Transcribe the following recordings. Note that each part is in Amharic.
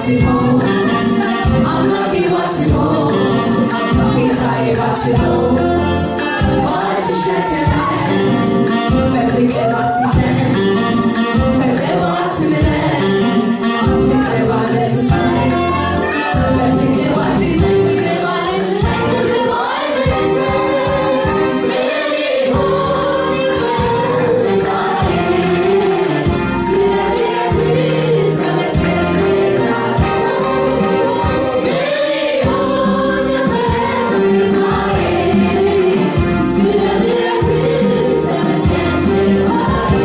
ባትሆን አምላኬ ባትሆን ጌታዬ ባትሆን ባትሸከመን በፍቅር ባትይዘን ፍቅር ባትምረን ፍቅር ባትሰን በፍቅር ባትይዘን ፍቅር ባትይዘን ፍቅር ባትይዘን ምን ይሆን ጌታዬ ስለ ምሕረትህ ተመስገን ጌታዬ ምን ይሆን ጌታዬ ስለ ምሕረትህ ተመስገን ጌታዬ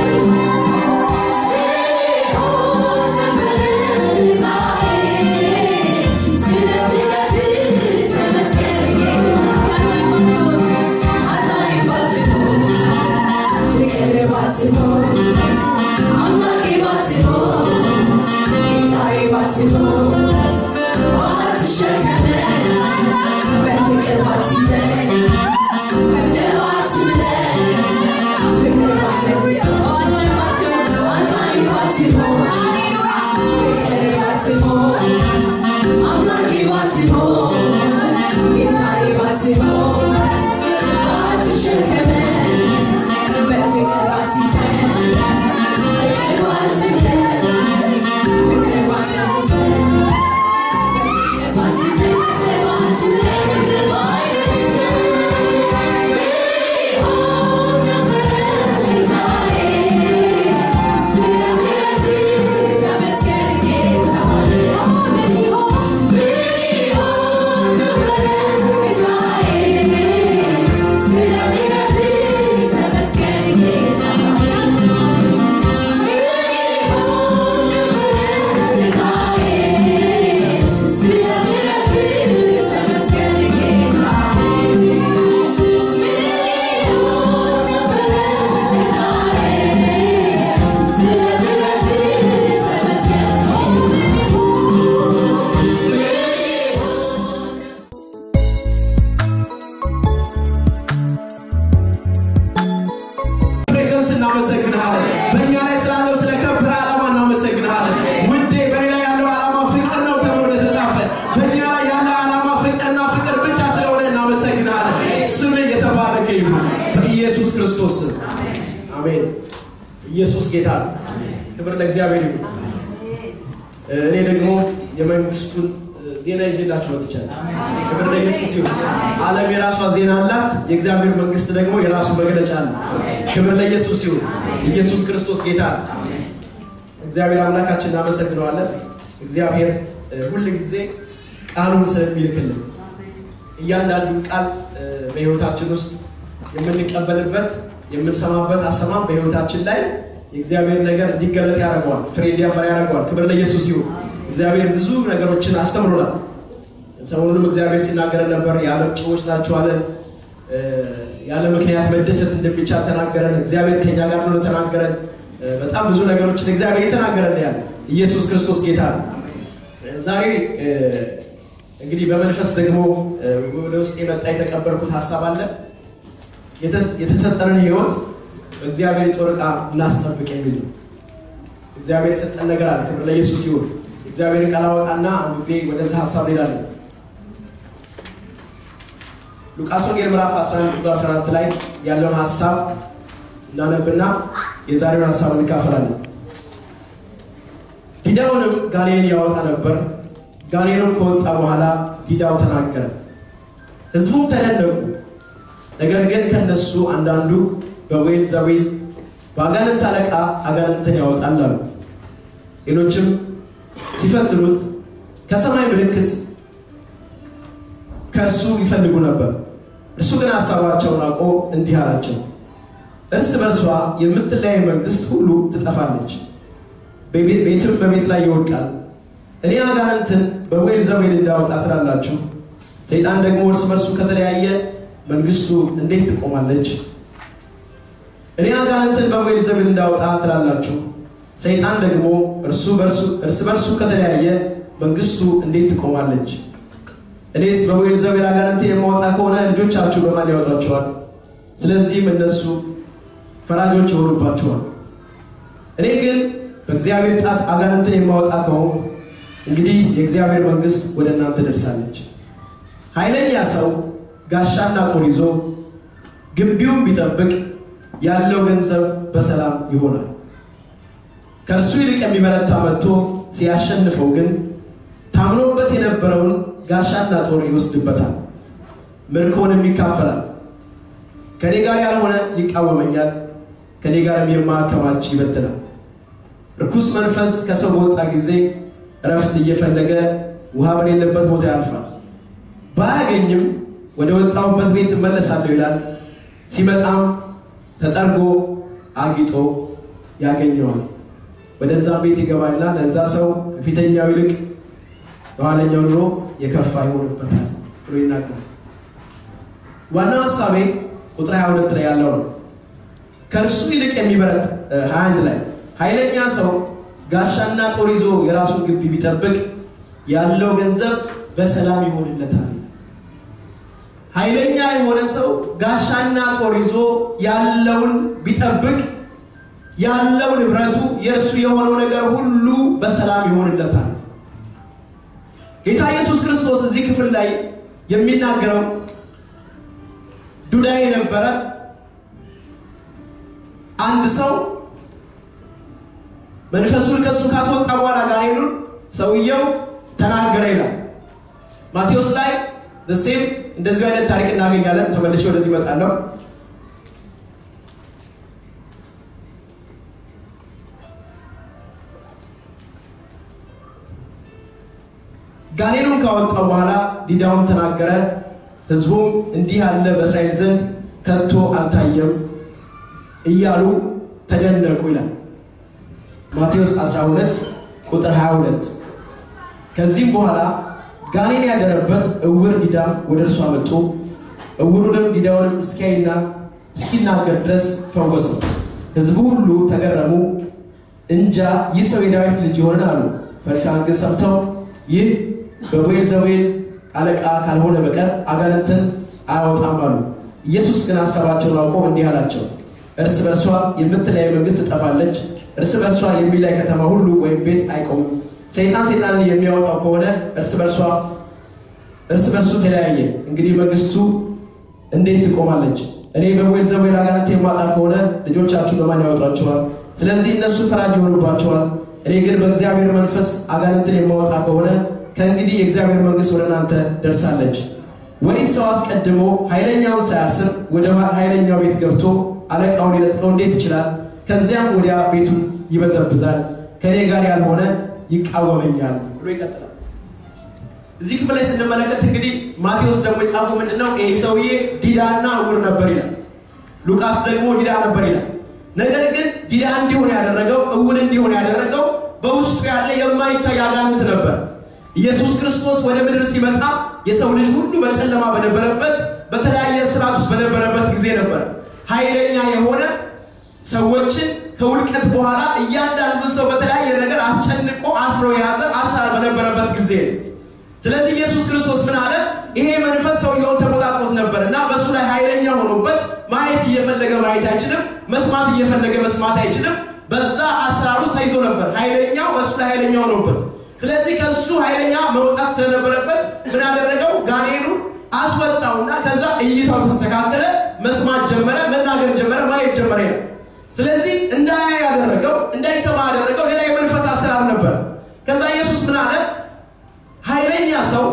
ፕሬዘንስ እናመሰግንሃለን። በእኛ ላይ ስላለው ስለ ከበረ ዓላማ እናመሰግንሃለን። ውዴ በእኔ ላይ ያለው ዓላማ ፍቅር ነው ተብሎ እንደተጻፈ በእኛ ላይ ያለው ዓላማ ፍቅርና ፍቅር ብቻ ስለሆነ እናመሰግንሃለን። ስምህ የተባረከ ይሁን በኢየሱስ ክርስቶስ ስም አሜን። ኢየሱስ ጌታ ነው። ክብር ለእግዚአብሔር ይሁን። እኔ ደግሞ የመንግስቱን ዜና ይዤላችሁ መጥቻለሁ። ክብር ለኢየሱስ ይሁን። ዓለም የራሷ ዜና አላት፣ የእግዚአብሔር መንግስት ደግሞ የራሱ መግለጫ አለ። ክብር ለኢየሱስ ይሁን። ኢየሱስ ክርስቶስ ጌታ ነው። እግዚአብሔር አምላካችን እናመሰግነዋለን። እግዚአብሔር እ፣ ሁል ጊዜ ቃሉን ስለሚልክልን እያንዳንዱን ቃል እ፣ በህይወታችን ውስጥ የምንቀበልበት የምንሰማበት አሰማም በህይወታችን ላይ የእግዚአብሔር ነገር እንዲገለጥ ያደርገዋል፣ ፍሬ እንዲያፈራ ያደርገዋል። ክብር ለኢየሱስ ይሁን። እግዚአብሔር ብዙ ነገሮችን አስተምሮናል። ሰሞኑንም እግዚአብሔር ሲናገረን ነበር። የዓለም ጨዎች ናችሁ አለን። እ፣ ያለ ምክንያት መደሰት እንደሚቻል ተናገረን። እግዚአብሔር ከኛ ጋር ነው ተናገረን። እ፣ በጣም ብዙ ነገሮችን እግዚአብሔር የተናገረን ያለ ኢየሱስ ክርስቶስ ጌታ ነው። ዛሬ እ፣ እንግዲህ በመንፈስ ደግሞ እ፣ ወደ ውስጥ የመጣ የተቀበልኩት ሀሳብ አለ። የተ- የተሰጠንን ህይወት በእግዚአብሔር የጦር ዕቃ እናስጠብቅ የሚል ነው። እግዚአብሔር የሰጠን ነገር አለ። ክብር ለኢየሱስ ይሁን። እግዚአብሔርን ቃል አወጣና አንብቤ ወደዚህ ሀሳብ ሄዳለሁ። ሉቃስ ወንጌል ምዕራፍ 11 ቁጥር 14 ላይ ያለውን ሀሳብ እናነብና የዛሬውን ሀሳብ እንካፈላለን። ዲዳውንም ጋኔን ያወጣ ነበር። ጋኔኑም ከወጣ በኋላ ዲዳው ተናገረ፣ ህዝቡም ተደነቁ። ነገር ግን ከነሱ አንዳንዱ በዌል ዘዌል በአጋንንት አለቃ አጋንንትን ያወጣል አሉ። ሌሎችም ሲፈትኑት ከሰማይ ምልክት ከእርሱ ይፈልጉ ነበር። እርሱ ግን ሀሳባቸውን አውቆ እንዲህ አላቸው፣ እርስ በርሷ የምትለያይ መንግስት ሁሉ ትጠፋለች፣ በቤት- ቤትም በቤት ላይ ይወድቃል። እኔ አጋንንትን በዌል ዘዌል እንዳወጣ ትላላችሁ፣ ሰይጣን ደግሞ እርስ በርሱ ከተለያየ መንግስቱ እንዴት ትቆማለች? እኔ አጋንንትን በዌል ዘዌል እንዳወጣ ትላላችሁ፣ ሰይጣን ደግሞ እርሱ በርሱ- እርስ በርሱ ከተለያየ መንግስቱ እንዴት ትቆማለች? እኔስ በዌል ዘዌል አጋንንትን የማወጣ ከሆነ ልጆቻችሁ በማን ያወጣችኋል? ስለዚህም እነሱ ፈራጆች ይሆኑባችኋል። እኔ ግን በእግዚአብሔር ጣት አጋንንትን የማወጣ ከሆንኩ እንግዲህ የእግዚአብሔር መንግሥት ወደ እናንተ ደርሳለች። ኃይለኛ ሰው ጋሻና ጦር ይዞ ግቢውን ቢጠብቅ ያለው ገንዘብ በሰላም ይሆናል። ከእርሱ ይልቅ የሚበረታ መጥቶ ሲያሸንፈው ግን ታምኖበት የነበረውን ጋሻና ጦር ይወስድበታል፣ ምርኮንም ይካፈላል። ከኔ ጋር ያልሆነ ይቃወመኛል፣ ከኔ ጋርም የማከማች ይበትናል። ርኩስ መንፈስ ከሰው በወጣ ጊዜ እረፍት እየፈለገ ውሃ በሌለበት ቦታ ያልፋል። ባያገኝም ወደ ወጣሁበት ቤት እመለሳለሁ ይላል። ሲመጣም ተጠርጎ አጊጦ ያገኘዋል። ወደዛም ቤት ይገባልና ለዛ ሰው ከፊተኛው ይልቅ የኋለኛው ኑሮ የከፋ ይሆንበታል ብሎ ይናገራል። ዋናው ሀሳቤ ቁጥር 22 ላይ ያለው ነው። ከእርሱ ይልቅ የሚበረታ 21 ላይ ኃይለኛ ሰው ጋሻና ጦር ይዞ የራሱን ግቢ ቢጠብቅ ያለው ገንዘብ በሰላም ይሆንለታል። ኃይለኛ የሆነ ሰው ጋሻና ጦር ይዞ ያለውን ቢጠብቅ ያለው ንብረቱ የእርሱ የሆነው ነገር ሁሉ በሰላም ይሆንለታል። ጌታ ኢየሱስ ክርስቶስ እዚህ ክፍል ላይ የሚናገረው ዱዳ የነበረ አንድ ሰው መንፈሱን ከሱ ካስወጣ በኋላ ጋኔኑን ሰውየው ተናገረ ይላል። ማቴዎስ ላይ ሴም እንደዚሁ አይነት ታሪክ እናገኛለን። ተመልሼ ወደዚህ እመጣለሁ። ጋኔኑን ካወጣው በኋላ ዲዳውን ተናገረ። ሕዝቡም እንዲህ ያለ በእስራኤል ዘንድ ከቶ አልታየም እያሉ ተደነቁ ይላል። ማቴዎስ 12 ቁጥር 22 ከዚህም በኋላ ጋኔን ያደረበት እውር ዲዳም ወደ እርሱ አመጡ። እውሩንም ዲዳውንም እስኪያይና እስኪናገር ድረስ ፈወሰው። ሕዝቡ ሁሉ ተገረሙ። እንጃ ይህ ሰው የዳዊት ልጅ ይሆን አሉ። ፈሪሳውያን ግን ሰምተው ይህ በቤልዜቡል አለቃ ካልሆነ በቀር አጋንንትን አያወጣም አሉ። ኢየሱስ ግን ሀሳባቸውን አውቆ እንዲህ አላቸው፣ እርስ በርሷ የምትለያይ መንግስት ትጠፋለች። እርስ በርሷ የሚላይ ከተማ ሁሉ ወይም ቤት አይቆምም። ሰይጣን ሰይጣንን የሚያወጣው ከሆነ እርስ በርሷ እርስ በርሱ ተለያየ። እንግዲህ መንግስቱ እንዴት ትቆማለች? እኔ በቤልዜቡል አጋንንት የማጣ ከሆነ ልጆቻችሁ በማን ያወጧቸዋል? ስለዚህ እነሱ ፈራጅ ይሆኑባቸዋል። እኔ ግን በእግዚአብሔር መንፈስ አጋንንትን የማወጣ ከሆነ ከእንግዲህ የእግዚአብሔር መንግስት ወደ እናንተ ደርሳለች። ወይስ ሰው አስቀድሞ ኃይለኛውን ሳያስር ወደ ኃይለኛው ቤት ገብቶ አለቃውን ሊነጥቀው እንዴት ይችላል? ከዚያም ወዲያ ቤቱን ይበዘብዛል። ከእኔ ጋር ያልሆነ ይቃወመኛል ብሎ ይቀጥላል። እዚህ ክፍል ላይ ስንመለከት እንግዲህ ማቴዎስ ደግሞ የጻፈው ምንድን ነው? ይህ ሰውዬ ዲዳና እውር ነበር ይላል። ሉቃስ ደግሞ ዲዳ ነበር ይላል። ነገር ግን ዲዳ እንዲሆን ያደረገው እውር እንዲሆን ያደረገው በውስጡ ያለ የማይታይ አጋንንት ነበር። ኢየሱስ ክርስቶስ ወደ ምድር ሲመጣ የሰው ልጅ ሁሉ በጨለማ በነበረበት በተለያየ ስርዓት ውስጥ በነበረበት ጊዜ ነበር። ኃይለኛ የሆነ ሰዎችን ከውድቀት በኋላ እያንዳንዱ ሰው በተለያየ ነገር አስጨንቆ አስሮ የያዘ አሰራር በነበረበት ጊዜ ነው። ስለዚህ ኢየሱስ ክርስቶስ ምን አለ? ይሄ መንፈስ ሰውየውን ተቆጣጥሮት ነበር እና በእሱ ላይ ኃይለኛ ሆኖበት ማየት እየፈለገ ማየት አይችልም፣ መስማት እየፈለገ መስማት አይችልም። በዛ አሰራር ውስጥ ተይዞ ነበር። ኃይለኛው በእሱ ላይ ኃይለኛ ሆኖበት ስለዚህ ከሱ ኃይለኛ መውጣት ስለነበረበት ምን አደረገው? ጋኔኑ አስወጣውና ከዛ እይታው ተስተካከለ፣ መስማት ጀመረ፣ መናገር ጀመረ፣ ማየት ጀመረ ይላል። ስለዚህ እንዳያይ ያደረገው እንዳይሰማ ያደረገው ሌላ የመንፈስ አሰራር ነበር። ከዛ ኢየሱስ ምን አለ? ኃይለኛ ሰው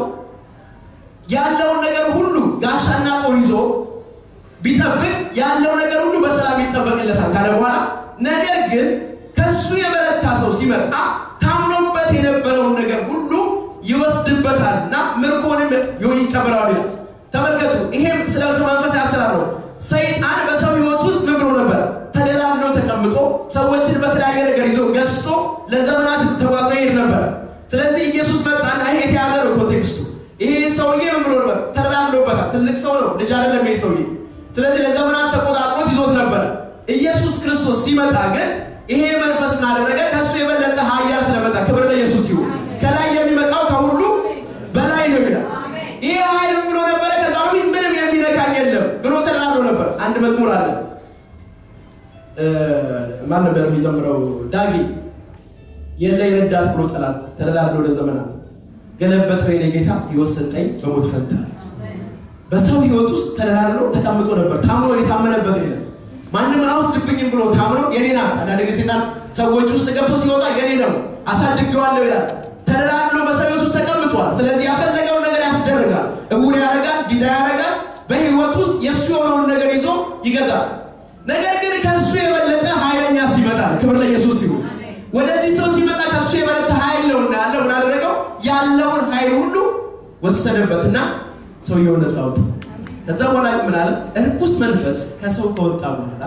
ያለውን ነገር ሁሉ ጋሻና ጦር ይዞ ቢጠብቅ ያለው ነገር ሁሉ በሰላም ይጠበቅለታል ካለ በኋላ ነገር ግን ከሱ የበረታ ሰው ሲመጣ ታምኖበት የነበረውን ነገር ሁሉ ይወስድበታል እና ምርኮንም ይቀበለዋል ይላል። ተመልከቱ፣ ይሄም ስለ መንፈስ ያሰራር ነው። ሰይጣን በሰው ህይወት ውስጥ ምን ብሎ ነበር? ተደላድሎ ተቀምጦ ሰዎችን በተለያየ ነገር ይዞ ገዝቶ ለዘመናት ተጓዝሮ ይሄድ ነበር። ስለዚህ ኢየሱስ መጣና ይሄ የተያዘ ነው ኮንቴክስቱ። ይሄ ሰውዬ ምን ብሎ ነበር? ተደላድሎበታል። ትልቅ ሰው ነው፣ ልጅ አይደለም ይሄ ሰውዬ። ስለዚህ ለዘመናት ተቆጣጥሮት ይዞት ነበረ። ኢየሱስ ክርስቶስ ሲመጣ ግን ይሄ መንፈስ እናደረገ ከእሱ የበለጠ ኃያል ስለመጣ ክብር ለኢየሱስ ይሁን። ከላይ የሚመጣው ከሁሉ በላይ ነው ይላል። ይሄ ኃይል ብሎ ነበረ። ከዛ በፊት ምንም የሚነካኝ የለም ብሎ ተደራድሮ ነበር። አንድ መዝሙር አለ። ማን ነበር የሚዘምረው? ዳጊ የለ የረዳት ብሎ ጠላት ተደላድሎ ለዘመናት ገለበጠው የኔ ጌታ ሕይወት ሰጠኝ በሞት ፈንታ በሰው ህይወት ውስጥ ተደላድሎ ተቀምጦ ነበር። ታምኖ የታመነበት የለም። ማንም አይወስድብኝም ብሎ ታምኖ የኔ ናት። አንዳንድ ጊዜ ሴጣን ሰዎች ውስጥ ገብቶ ሲወጣ የኔ ነው አሳድጌዋለሁ ይላል። ተደላድሎ በሰው ህይወት ውስጥ ተቀምጧል። ስለዚህ ያፈለገውን ነገር ያስደርጋል። እውር ያደርጋል፣ ዲዳ ያደርጋል። በህይወት ውስጥ የእሱ የሆነውን ነገር ይዞ ይገዛል። ነገር ግን ከእሱ የበለጠ ኃይለኛ ሲመጣል። ክብር ለኢየሱስ ይሁን። ወደዚህ ሰው ሲመጣ ከእሱ የበለጠ ኃይል ነውና ያለው ምን አደረገው? ያለውን ኃይል ሁሉ ወሰደበትና ሰውየውን ነፃ አወጣ። ከዛ በኋላ ምን አለ? እርኩስ መንፈስ ከሰው ከወጣ በኋላ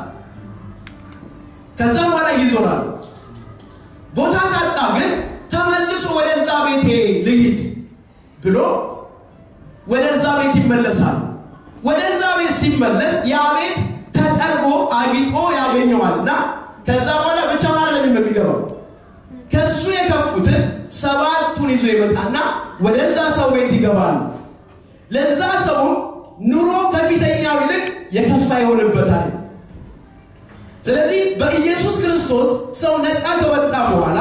ከዛ በኋላ ይዞራል። ቦታ ካጣ ግን ተመልሶ ወደዛ ቤቴ ልሂድ ብሎ ወደዛ ቤት ይመለሳል። ወደዛ ቤት ሲመለስ ያ ቤት ተጠርጎ አጊጦ ያገኘዋልና ከዛ በኋላ ብቻውን አይደለም የሚገባው ከሱ የከፉትን ሰባቱን ይዞ ይመጣና ወደዛ ሰው ቤት ይገባሉ። ለዛ ሰውም ኑሮ ከፊተኛው ይልቅ የከፋ ይሆንበታል። ስለዚህ በኢየሱስ ክርስቶስ ሰው ነፃ ከወጣ በኋላ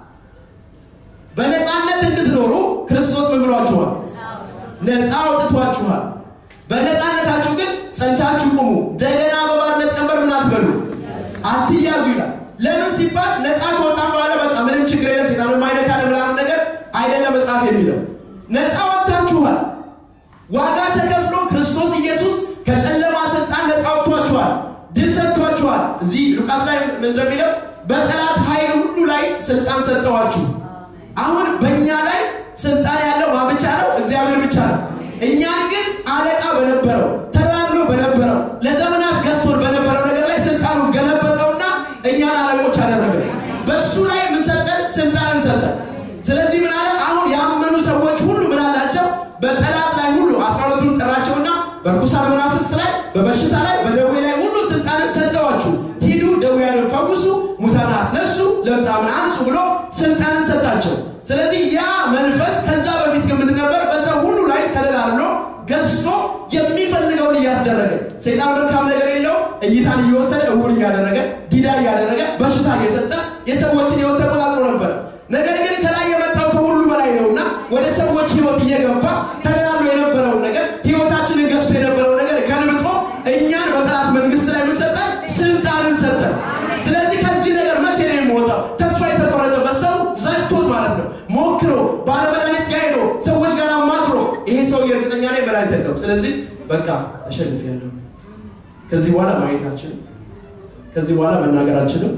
በነፃነት እንድትኖሩ ክርስቶስ ምን ብሏችኋል? ነፃ አውጥቷችኋል። በነፃነታችሁ ግን ጸንታችሁ ቁሙ። እንደገና በባርነት ቀንበር ምን አትበሉ፣ አትያዙ ይላል። ለምን ሲባል ነፃ ከወጣን በኋላ በቃ ምንም ችግር የለም ሴጣን የማይነካ ምናምን ነገር አይደለም መጽሐፍ የሚለው ነፃ ወጥታችኋል። ዋጋ ተከፍሎ ክርስቶስ ኢየሱስ ከጨለማ ስልጣን ነፃ ወጥቷችኋል፣ ድል ሰጥቷችኋል። እዚህ ሉቃስ ላይ ምን እንደሚለው በጠላት ኃይል ሁሉ ላይ ስልጣን ሰጠዋችሁ። አሁን በእኛ ላይ ስልጣን ያለው ማን ብቻ ነው? እግዚአብሔር ብቻ ነው። እኛን ግን አለቃ በነበረው ተራድሎ በነበረው ለዘመናት ገዝቶን በነበረው ነገር ላይ ስልጣኑን ገለበጠውና እኛን አለቆች አደረገ። በእሱ ላይ ምን ሰጠን? ስልጣንን ሰጠን። ስለዚህ ምን አለ? አሁን ያመኑ ሰዎች ሁሉ ምን አላቸው? በጠላት ላይ ሁሉ አስራ ሁለቱን ጠራቸውና በርኩሳን መናፍስት ላይ፣ በበሽታ ላይ፣ በደዌ ላይ ሁሉ ስልጣንን ሰጠዋችሁ። ሂዱ፣ ደዌያንን ፈውሱ፣ ሙታን አስነሱ፣ ለምጻምን አንጹ ብሎ ስልጣንን ሰጣቸው። ስለዚህ ያ መንፈስ ከዛ በፊት ግን ምን ነበር? በሰው ሁሉ ላይ ተደላድሎ ገዝቶ የሚፈልገውን እያስደረገ ሰይጣን መልካም ነገር የለው እይታን እየወሰደ እውር እያደረገ ዲዳ እያደረገ በሽታ እየሰጠ የሰዎችን ህይወት ተቆጣጥሮ ነበር። ነገር ግን ከላይ የመጣው ከሁሉ በላይ ነውና ወደ ሰዎች ህይወት እየገባ ተደላድሎ የነበረውን ነገር ህይወታችንን ገዝቶ የነበረው ነገር ገልብጦ እኛን በጠላት መንግስት ላይ ምን ሰጠን? ስልጣንን ሰጠን። ስለዚህ ከዚህ ነገር መቼ ነው የሚወጣው? ተስፋ የተቆረጠበት ሰው ዘግቶት ማለት ነው። ሞክሮ ባለመድኃኒት ጋር ሄዶ ሰዎች ጋር አማክሮ ይሄ ሰው የእርግጠኛ ላይ መድኃኒት የለውም። ስለዚህ በቃ ተሸንፌያለሁ፣ ከዚህ በኋላ ማየት አልችልም፣ ከዚህ በኋላ መናገር አልችልም፣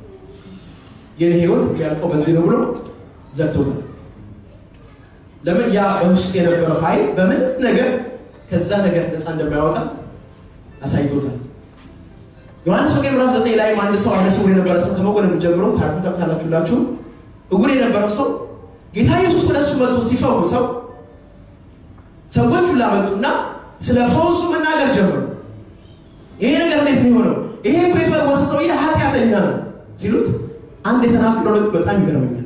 የኔ ህይወት ያልቀው በዚህ ነው ብሎ ዘግቶታል። ለምን? ያ በውስጥ የነበረው ኃይል በምንም ነገር ከዛ ነገር ነፃ እንደማያወጣ አሳይቶታል። ዮሐንስ ወንጌል ምዕራፍ ዘጠኝ ላይ አንድ ሰው አይነ ስውር የነበረ ሰው ከመወለዱ ጀምሮ ታሪኩን ታውቁታላችሁላችሁ። እውር የነበረው ሰው ጌታ ኢየሱስ ወደ እሱ መጥቶ ሲፈውሰው ሰዎች ሁላ መጡና ስለ ፈውሱ መናገር ጀመሩ። ይሄ ነገር እንዴት ነው የሆነው? ይሄ እኮ የፈወሰ ሰውዬ ኃጢአተኛ ነው ሲሉት አንድ የተናገረው ነገር በጣም ይገርመኛል።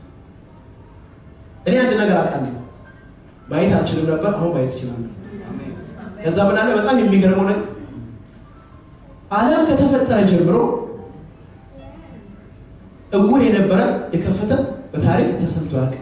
እኔ አንድ ነገር አውቃለሁ፣ ማየት አልችልም ነበር፣ አሁን ማየት እችላለሁ። ከዛ ምናለ በጣም የሚገርመው ነገር ዓለም ከተፈጠረ ጀምሮ እውር የነበረ የከፈተ በታሪክ ተሰምቶ አያውቅም።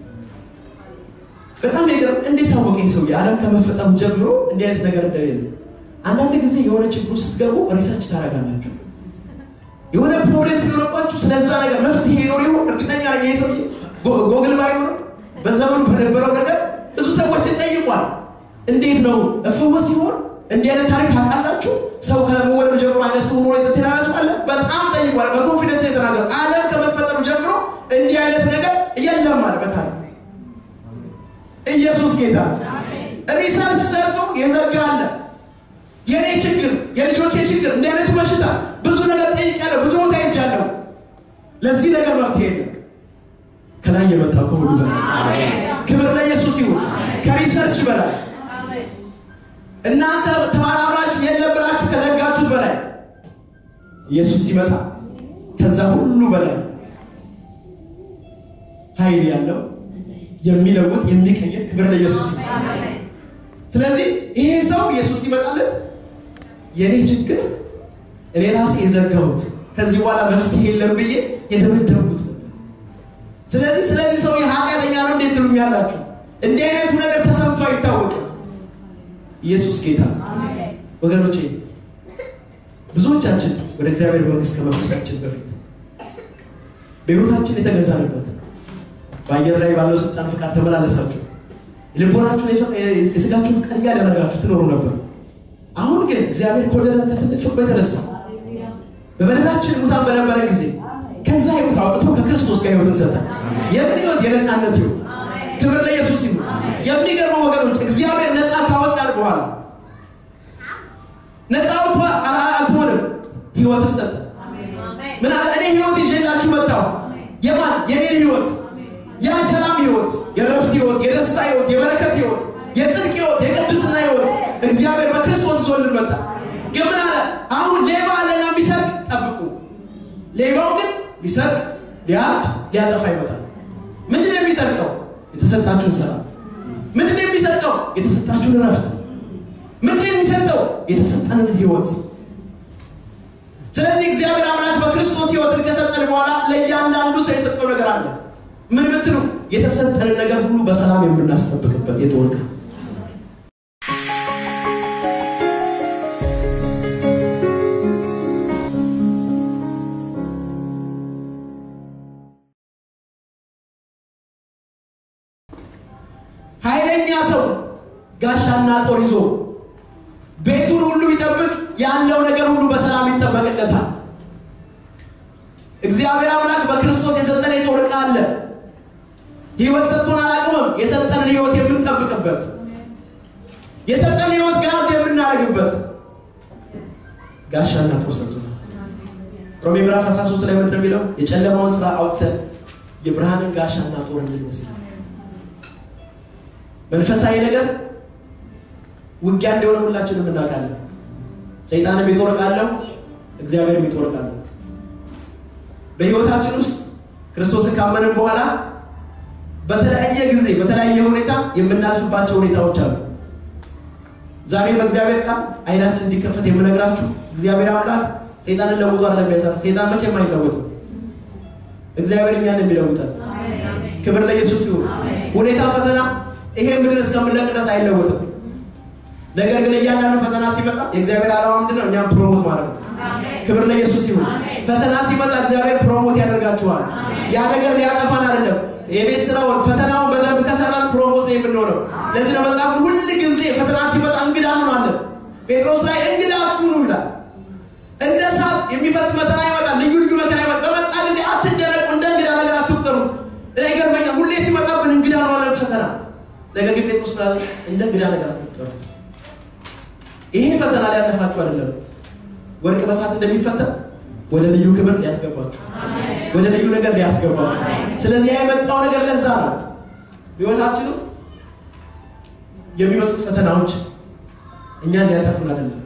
በጣም ነገር እንዴት ታወቀ? ሰው የዓለም ከመፈጠሩ ጀምሮ እንዲህ አይነት ነገር እንደሌለ። አንዳንድ ጊዜ የሆነ ችግር ስትገቡ ሪሰርች ታደርጋላችሁ። የሆነ ፕሮብሌም ሲኖርባችሁ ስለዛ ነገር መፍትሄ ይኖር ይሆን እርግጠኛ ነኝ። ይሄ ሰው ጎግል ባይኖር በዘመኑ በነበረው ነገር ብዙ ሰዎች ጠይቋል። እንዴት ነው እፍወስ ሲሆን እንዲህ አይነት ታሪክ ታውቃላችሁ? ሰው ከመወለዱ ጀምሮ አይነ ስውር ሆኖ የተተናነሱ አለ። በጣም ጠይቋል። በኮንፊደንስ የተናገሩ ዓለም ከመፈጠሩ ጀምሮ እንዲህ አይነት ነገር የለም አለ በታሪክ ኢየሱስ ጌታ ሪሰርች ሰርቶ የዘጋ አለ። የኔ ችግር የልጆቼ ችግር እንዲህ አይነቱ በሽታ ብዙ ነገር ጠይቄያለሁ፣ ብዙ ቦታ ሄጃለሁ። ለዚህ ነገር መፍትሄ የለም። ከላይ የመጣው ከሁሉ በላይ ክብር ለኢየሱስ ይሁን። ከሪሰርች በላይ እናንተ ተመራምራችሁ የለም ብላችሁ ከዘጋችሁት በላይ ኢየሱስ ሲመጣ ከዛ ሁሉ በላይ ኃይል ያለው የሚለውጥ የሚቀይር ክብር ለኢየሱስ ይሁን። ስለዚህ ይሄ ሰው ኢየሱስ ሲመጣለት የኔ ችግር እኔ ራሴ የዘጋሁት ከዚህ በኋላ መፍትሄ የለም ብዬ የደመደምኩት ነበር። ስለዚህ ስለዚህ ሰው ኃጢአተኛ ነው እንዴት ትሉኛላችሁ? እንዲህ አይነቱ ነገር ተሰምቶ አይታወቅም። ኢየሱስ ጌታ ነው። ወገኖቼ ብዙዎቻችን ወደ እግዚአብሔር መንግስት ከመፍሰሳችን በፊት በሕይወታችን የተገዛንበት በአየር ላይ ባለው ስልጣን ፍቃድ ተመላለሳችሁ የልቦናችሁን የስጋችሁን ፍቃድ እያደረጋችሁ ትኖሩ ነበር። አሁን ግን እግዚአብሔር ከወደደን ከትልቅ ፍቅሩ የተነሳ በበደላችን ሙታን በነበረ ጊዜ ከዛ ህይወት አውጥቶ ከክርስቶስ ጋር ህይወትን ሰጠ። የምን ህይወት? የነፃነት ህይወት። ክብር ለኢየሱስ ይሁን። የሚገርመው ወገኖች እግዚአብሔር ነፃ ካወጣን በኋላ ነፃ አውጥቶ አልተሆንም፣ ህይወትን ሰጠ። ምን አለ? እኔ ህይወት ይዤላችሁ መጣሁ። የማን? የኔን ህይወት፣ ያ ሰላም ህይወት፣ የረፍት ህይወት፣ የደስታ ህይወት፣ የበረከት ህይወት፣ የጽድቅ ህይወት፣ የቅድስና ህይወት እግዚአብሔር በክርስቶስ ይዞልን መጣ። ግን ምን አለ? አሁን ሌባ አለና የሚሰርቅ ጠብቁ። ሌባው ግን ሊሰርቅ፣ ሊያርድ፣ ሊያጠፋ ይመጣል። ምንድን ነው የሚሰርቀው? የተሰጣችሁን ሰላም። ምንድን ነው የሚሰርቀው? የተሰጣችሁን ረፍት። ምንድን ነው የሚሰርቀው? የተሰጠንን ህይወት። ስለዚህ እግዚአብሔር አምላክ በክርስቶስ ህይወትን ከሰጠን በኋላ ለእያንዳንዱ ሰው የሰጠው ነገር አለ። ምን ብትሉ የተሰጠንን ነገር ሁሉ በሰላም የምናስጠብቅበት የጦር ዕቃ ኃይለኛ ሰው ጋሻና ጦር ይዞ ቤቱን ሁሉ ቢጠብቅ ያለው ነገር ሁሉ በሰላም ይጠበቅለታል። እግዚአብሔር አምላክ በክርስቶስ የሰጠን የጦር ዕቃ አለ። ህይወት ሰጥቶን አላቅምም። የሰጠንን ህይወት የምንጠብቅበት የሰጠን ህይወት ጋርድ የምናደርግበት ጋሻና ጦር ሰጥቶናል። ሮሜ ምዕራፍ 13 ላይ ምንድን ነው የሚለው? የጨለማውን ስራ አውጥተን የብርሃንን ጋሻና ጦር እንመስል መንፈሳዊ ነገር ውጊያ እንደሆነ ሁላችንም እናውቃለን። ሰይጣንም የጦር ዕቃ አለው፣ እግዚአብሔርም የጦር ዕቃ አለው። በህይወታችን ውስጥ ክርስቶስን ካመንን በኋላ በተለያየ ጊዜ በተለያየ ሁኔታ የምናልፍባቸው ሁኔታዎች አሉ። ዛሬ በእግዚአብሔር ቃል አይናችን እንዲከፈት የምነግራችሁ እግዚአብሔር አምላክ ሰይጣንን ለውጦ አይደለም የሚያሰራ። ሰይጣን መቼም አይለወጥም። እግዚአብሔር እኛን የሚለውጠን። ክብር ለኢየሱስ ይሁን። ሁኔታ ፈተና ይሄ ምድር እስከምንለቅ ድረስ አይለወጥም። ነገር ግን እያንዳንዱ ፈተና ሲመጣ የእግዚአብሔር ዓላማ ምንድን ነው? እኛም ፕሮሞት ማድረግ ነው። ክብር ለኢየሱስ ይሁን። ፈተና ሲመጣ እግዚአብሔር ፕሮሞት ያደርጋችኋል። ያ ነገር ሊያጠፋን አይደለም። የቤት ስራውን ፈተናውን በደንብ ከሰራን ፕሮሞት ነው የምንሆነው። ለዚህ ነው መጽሐፍ ሁል ጊዜ ፈተና ሲመጣ እንግዳ እንሆናለን። ጴጥሮስ ላይ እንግዳ አትሁኑ ይላል። እንደ እሳት የሚፈት መከራ ይመጣል። ልዩ ልዩ መከራ ይመጣል። በመጣ ጊዜ አትደረቁ፣ እንደ እንግዳ ነገር አትቁጠሩት። እኔ ይገርመኛል። ሁሌ ሲመጣብን እንግዳ እንሆናለን ፈተና። ነገር ግን ጴጥሮስ ብላ እንደ እንግዳ ነገር አትቁጠሩት። ይሄ ፈተና ሊያጠፋችሁ አይደለም። ወርቅ በሳት እንደሚፈተን ወደ ልዩ ክብር ሊያስገባችሁ፣ ወደ ልዩ ነገር ሊያስገባችሁ። ስለዚህ ያ የመጣው ነገር ለዛ ነው። ህይወታችንም የሚመጡት ፈተናዎች እኛን ሊያጠፉን አይደለም፣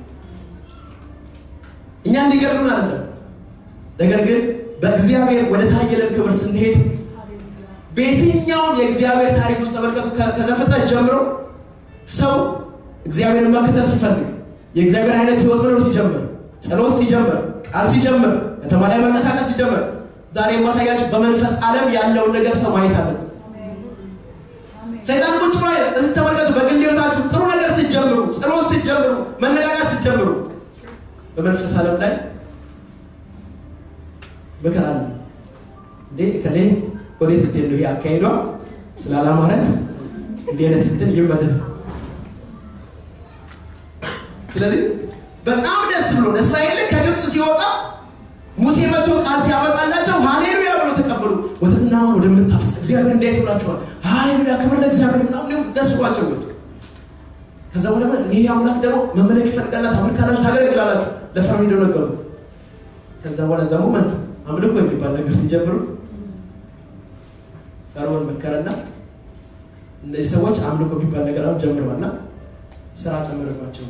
እኛን ሊገርሉን አይደለም። ነገር ግን በእግዚአብሔር ወደ ታየለን ክብር ስንሄድ በየትኛውም የእግዚአብሔር ታሪክ ውስጥ ተመልከቱ። ከዘፍጥረት ጀምሮ ሰው እግዚአብሔርን መከተል ሲፈልግ የእግዚአብሔር አይነት ህይወት መኖር ሲጀምር፣ ጸሎት ሲጀምር፣ ቃል ሲጀምር፣ ከተማ ላይ መንቀሳቀስ ሲጀምር፣ ዛሬ የማሳያችሁ በመንፈስ ዓለም ያለውን ነገር ሰው ማየት አለበት። ሰይጣን ቁጭ ብሎ እዚህ ተመልከቱ። በግል ህይወታችሁ ጥሩ ነገር ስትጀምሩ፣ ጸሎት ስትጀምሩ፣ መነጋጋት ስትጀምሩ በመንፈስ ዓለም ላይ ምክር አለ እንዴ ከሌ ወዴት ልትሄድ ነው? ይሄ አካሄዷ ስላላማረ እንዲህ አይነት እንትን ይመደብ። ስለዚህ በጣም ደስ ብሎ እስራኤል ከግብፅ ሲወጣ ሙሴ መቶ ቃል ሲያመጣላቸው ሃሌሉያ ብሎ ተቀበሉ። ወተትና ማር ወደምታፈስ እግዚአብሔር እንዴት ብላችኋል? ሃሌሉያ ክብር ለእግዚአብሔር ምናምን ደስ ብሏቸው ወጡ። ከዛ በኋላ ይሄ አምላክ ደግሞ መመለክ ይፈልጋላት አምልካላችሁ ታገለግላላችሁ ለፈርዖን ሄደው ነገሩት። ከዛ በኋላ ደግሞ መን አምልኮ የሚባል ነገር ሲጀምሩ ፈርዖን መከረና እነዚህ ሰዎች አምልኮ የሚባል ነገር አሁን ጀምረዋልና ስራ ጨመረባቸው።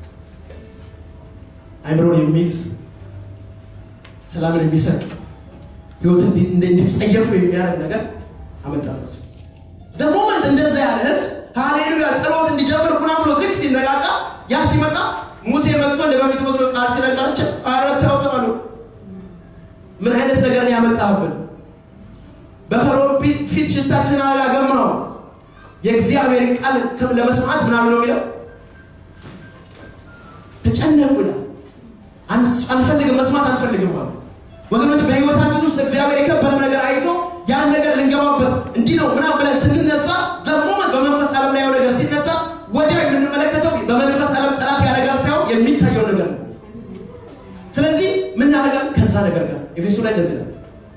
አይምሮን የሚይዝ ሰላምን የሚሰጥ ህይወትን እንዲጸየፉ የሚያደርግ ነገር አመጣላቸው። ደሞመንት እንደዛ ያለ ህዝብ ሃሌሉያ ጸሎት እንዲጀምር ሁና ብሎ ልክ ሲነቃቃ ያ ሲመጣ ሙሴ መጥቶ እንደ በፊት ወስዶ ቃል ሲነግራቸው ኧረ ተው አሉ። ምን አይነት ነገር ነው ያመጣህብን? በፈርዖን ፊት ሽታችንን አጋገምነው። የእግዚአብሔር ቃል ከም- ለመስማት ምናምን ነው የሚለው ተጨነቁ ይላል። አንስ- አንፈልግም መስማት አንፈልግም አሉ። ወገኖች በህይወታችን ውስጥ እግዚአብሔር የከበረ ነገር አይቶ ያን ነገር ልንገባበት እንዲህ ነው ምናምን ብለን ስንነሳ በሞመንት በመንፈስ ዓለም ላይ ያው ነገር ሲነሳ ወዲያው የምንመለከተው በመንፈስ ዓለም ጠላት ያደርጋል ሳይሆን የሚታየው ነገር ነው። ስለዚህ ምን ያደርጋል? ከዛ ነገር ጋር ኤፌሶ ላይ እንደዚህ ነው።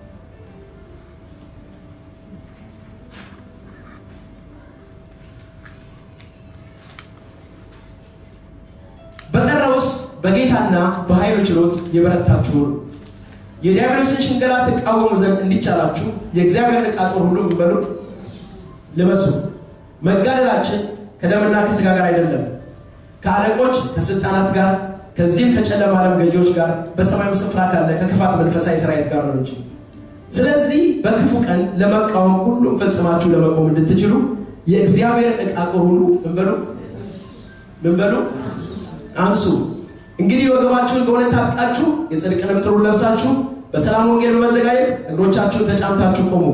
በቀረውስ በጌታና በኃይሉ ችሎት የበረታችሁ ሁኑ። የዲያብሎስን ሽንገላ ትቃወሙ ዘንድ እንዲቻላችሁ የእግዚአብሔርን ዕቃ ጦር ሁሉ የሚበሉ ልበሱ። መጋደላችን ከደምና ከሥጋ ጋር አይደለም፣ ከአለቆች ከስልጣናት ጋር ከዚህም ከጨለማ ዓለም ገዢዎች ጋር በሰማያዊ ስፍራ ካለ ከክፋት መንፈሳዊ ሰራዊት ጋር ነው እንጂ። ስለዚህ በክፉ ቀን ለመቃወም ሁሉም ፈጽማችሁ ለመቆም እንድትችሉ የእግዚአብሔርን ዕቃ ጦር ሁሉ ምን በሉ ምን በሉ አንሱ። እንግዲህ ወገባችሁን በእውነት ታጥቃችሁ የጽድቅንም ጥሩር ለብሳችሁ በሰላም ወንጌል በመዘጋጀት እግሮቻችሁን ተጫምታችሁ ቆሙ።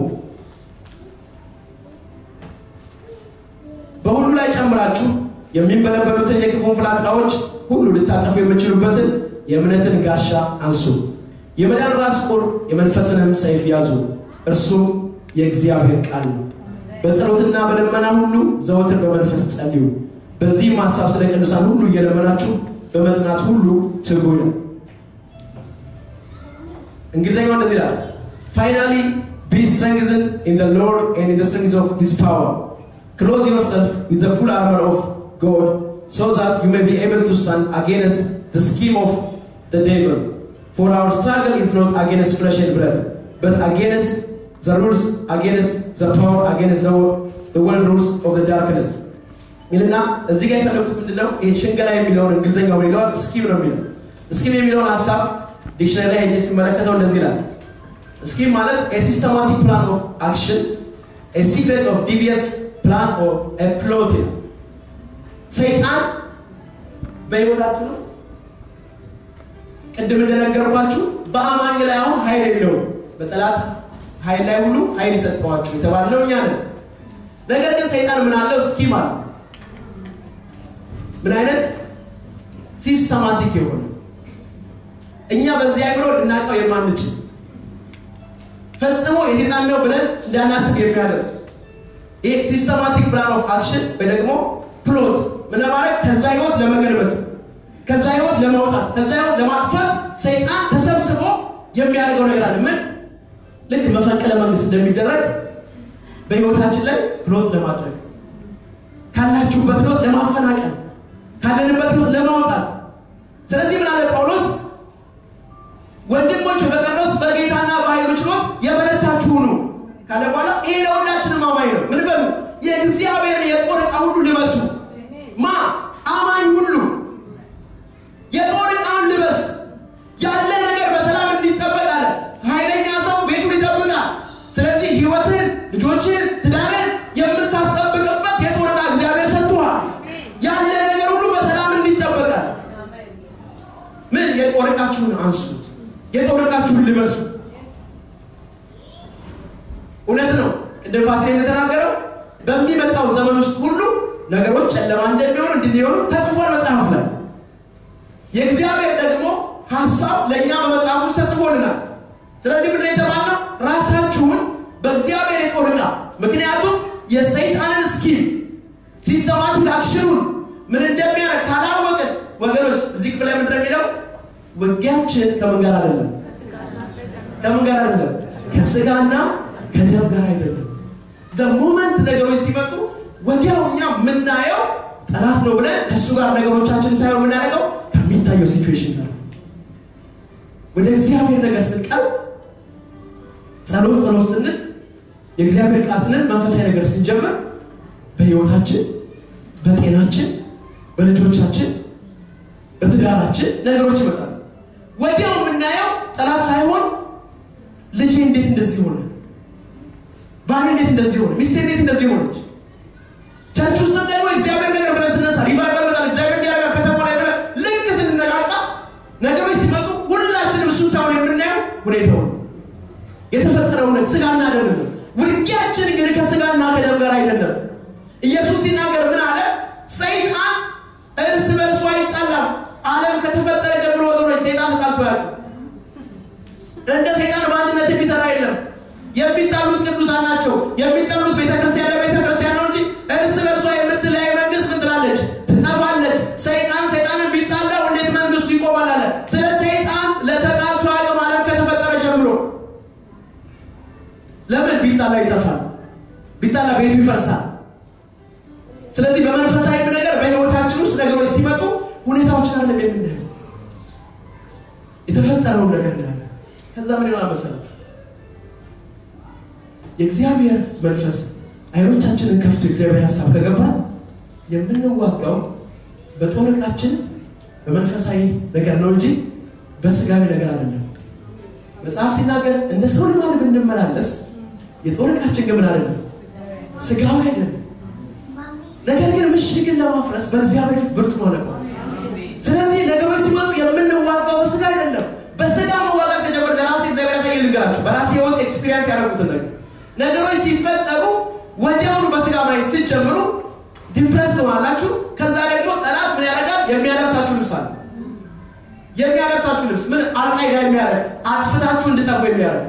በሁሉ ላይ ጨምራችሁ የሚንበለበሉትን የክፉን ፍላጻዎች ሁሉ ልታጠፉ የምትችሉበትን የእምነትን ጋሻ አንሱ። የመዳን ራስ ቁር የመንፈስንም ሰይፍ ያዙ፣ እርሱም የእግዚአብሔር ቃል ነው። በጸሎትና በደመና ሁሉ ዘወትር በመንፈስ ጸልዩ። በዚህም ሀሳብ ስለ ቅዱሳን ሁሉ እየለመናችሁ በመጽናት ሁሉ ትጉ ነው። እንግሊዝኛው እንደዚህ ይላል፣ ፋይናሊ ቢ ስትሬንግዝን ኢን ዘ ሎርድ ኤንድ ኢን ዘ ስትሬንግዝ ኦፍ ሂዝ ፓወር ክሎዝ ዮርሰልፍ ዊዝ ዘ ፉል አርመር ኦፍ ጎድ ሶ ዛት ዩ ሜይ ቢ ኤብል ቱ ስታንድ አጌንስት ዘ ስኪም ኦፍ ዘ ዴቪል ፎር አወር ስትራግል ኢዝ ኖት አጌንስት ፍለሽ ኤንድ ብለድ በት አጌንስት ዘ ሩልስ አጌንስት ዘ ፓወር አጌንስት ዘ ወርልድ ሩልስ ኦፍ ዘ ዳርክነስ ይልና እዚህ ጋር የፈለጉት ምንድነው? ይሄ ሽንገላ የሚለውን እንግሊዝኛው ምን ይለዋል? ስኪም ነው የሚለው። ስኪም የሚለውን ሀሳብ ዲክሽነሪ ላይ ሄጄ ሲመለከተው እንደዚህ ይላል። ስኪም ማለት ሲስተማቲክ ፕላን ኦፍ አክሽን ሲክሬት ኦፍ ዲቪየስ ፕላን ኦፍ ፕሎት ይላል። ሰይጣን በይወላችሁ ነው ቅድም እንደነገርኳችሁ በአማኝ ላይ አሁን ኃይል የለውም። በጠላት ኃይል ላይ ሁሉ ኃይል ሰጠዋችሁ የተባለው እኛ ነን። ነገር ግን ሰይጣን ምን አለው? ስኪም አለው። ምን አይነት ሲስተማቲክ የሆነ እኛ በዚህ አይምሮ ልናውቀው የማንችል ፈጽሞ የሴጣን ነው ብለን እንዳናስብ የሚያደርግ ይህ ሲስተማቲክ ፕላን ኦፍ አክሽን ወይ ደግሞ ፕሎት ምን ለማድረግ ከዛ ህይወት ለመገልበጥ ከዛ ህይወት ለማውጣት ከዛ ህይወት ለማጥፋት ሰይጣን ተሰብስቦ የሚያደርገው ነገር አለ። ምን ልክ መፈንቅለ መንግስት እንደሚደረግ በህይወታችን ላይ ፕሎት ለማድረግ ካላችሁበት ህይወት ለማፈናቀል ካለንበት ህይወት ለማውጣት። ስለዚህ ምን አለ ጳውሎስ? ወንድሞች በቀረውስ በጌታና በኃይሉ ችሎት የበረታችሁ ሁኑ ካለ በኋላ ይሄ ለሁላችንም አማኝ ነው። ምን በሉ? የእግዚአብሔርን የጦር ዕቃ ሁሉ ልበሱ። ማ አማኝ ሁሉ የጦር ዕቃን ልበስ። ያለ ነገር በሰላም እንዲጠበቅ አለ። ኃይለኛ ሰው ቤቱን ይጠብቃል። ስለዚህ ህይወትን፣ ልጆችን፣ ትዳርን የምታስጠብቅበት የጦር ዕቃ እግዚአብሔር ሰጥቶሃል። ያለ ነገር ሁሉ በሰላም እንዲጠበቃል። ምን የጦር ዕቃችሁን አንሱ፣ የጦር ዕቃችሁን ልበሱ። እውነት ነው። ቅድም ፋሲል እንደተናገረው በሚመጣው ዘመን ውስጥ ሁሉ ነገሮች ጨለማ እንደሚሆኑ እንዲሆኑ ተጽፏል መጽሐፍ ላይ። የእግዚአብሔር ደግሞ ሀሳብ ለእኛ በመጽሐፍ ውስጥ ተጽፎልናል። ስለዚህ ምንድን ነው የተባልነው? ራሳችሁን በእግዚአብሔር የጦር ዕቃ ምክንያቱም የሰይጣንን ስኪም ሲስተማቲክ አክሽኑን ምን እንደሚያደርግ ካላወቅን ወገኖች እዚህ ክፍል ላይ ምንድን ነው የሚለው ውጊያችን ከምን ጋር አይደለም ከምን ጋር አይደለም ከስጋና ከደም ጋር አይደለም ሞመንት ነገሮች ሲመጡ ወዲያው እኛ የምናየው ጠላት ነው ብለን ከእሱ ጋር ነገሮቻችን ሳይሆን የምናደርገው ከሚታየው ሲቹዌሽን ጋር ወደ እግዚአብሔር ነገር ስንቀርብ ጸሎት ጸሎት ስንል የእግዚአብሔር ቃል ስንል መንፈሳዊ ነገር ስንጀምር በህይወታችን በጤናችን በልጆቻችን በትዳራችን ነገሮች ይመጣሉ። ወዲያው የምናየው ጠላት ሳይሆን ልጄ እንዴት እንደዚህ ሆነ፣ ባሌ እንዴት እንደዚህ ሆነ፣ ሚስቴ እንዴት እንደዚህ ሆነች። ቸርች ውስጥ ደግሞ እግዚአብሔር ነገር ብለን ስነሳ ሪቫይቨል በጣም እግዚአብሔር እንዲያደርጋ ከተማ ላይ ብለን ልክ ስንነቃቃ ነገሮች ሲመጡ ሁላችንም እሱን ሳይሆን የምናየው ሁኔታውን የተፈጠረውን ስጋና ደም ነው። ውጊያችን ውጊያችን ግን ከስጋና ከደም ጋር አይደለም። ኢየሱስ ሲናገር ምን አለ? ሰይጣን እርስ በርሱ አይጣላም። ዓለም ከተፈጠረ ጀምሮ ወገኖች ሰይጣን ተጣልቶ ያውቅ እንደ ሰይጣን በአንድነት የሚሰራ የለም። የሚጣሉት ቅዱሳን ናቸው። የሚጣሉት ቤተክርስቲያን ለቤተክርስቲያን ነው እንጂ እርስ በርሷ የምትለያይ መንግስት ምን ትላለች? ትጠፋለች። ሰይጣን ሰይጣንን ቢጣላው እንዴት መንግስቱ ይቆማል አለ። ስለ ሰይጣን ለተጣልቶ አቅም ዓለም ከተፈጠረ ጀምሮ ለምን ቢጣላ ይጠፋል? ቢጣላ ቤቱ ይፈርሳል። ስለዚህ በመንፈሳዊ ነገር በህይወታችን ውስጥ ነገሮች ሲመጡ ሁኔታዎችን አለ የምናየው የተፈጠረውን ነገር ነው። ከዛ ምን ይሆናል መሰላችሁ? የእግዚአብሔር መንፈስ አይኖቻችንን ከፍቶ የእግዚአብሔር ሀሳብ ከገባ የምንዋጋው በጦር ዕቃችን በመንፈሳዊ ነገር ነው እንጂ በስጋዊ ነገር አይደለም። መጽሐፍ ሲናገር እንደ ሰው ልማድ ብንመላለስ የጦር ዕቃችን ግን ምን አይደለም፣ ስጋዊ አይደለም። ነገር ግን ምሽግን ለማፍረስ በእግዚአብሔር ፊት ብርቱ ሆነ። ስለዚህ ነገሮች ሲመጡ የምንዋጋው በስጋ አይደለም። በስጋ መዋጋት ከጀመር ለራሴ እግዚአብሔር ያሳየ ልንገራችሁ፣ በራሴ ህይወት ኤክስፒሪየንስ ያደረጉትን ነገር ነገሮች ሲፈጠሩ ወዲያውኑ በስጋ ማየት ስትጀምሩ ዲፕረስ ትሆናላችሁ። ከዛ ደግሞ ጠላት ምን ያደርጋል? የሚያለብሳችሁ ልብስ አለ። የሚያለብሳችሁ ልብስ ምን አልቃይዳ የሚያደርግ አጥፍታችሁ እንድጠፉ የሚያደርግ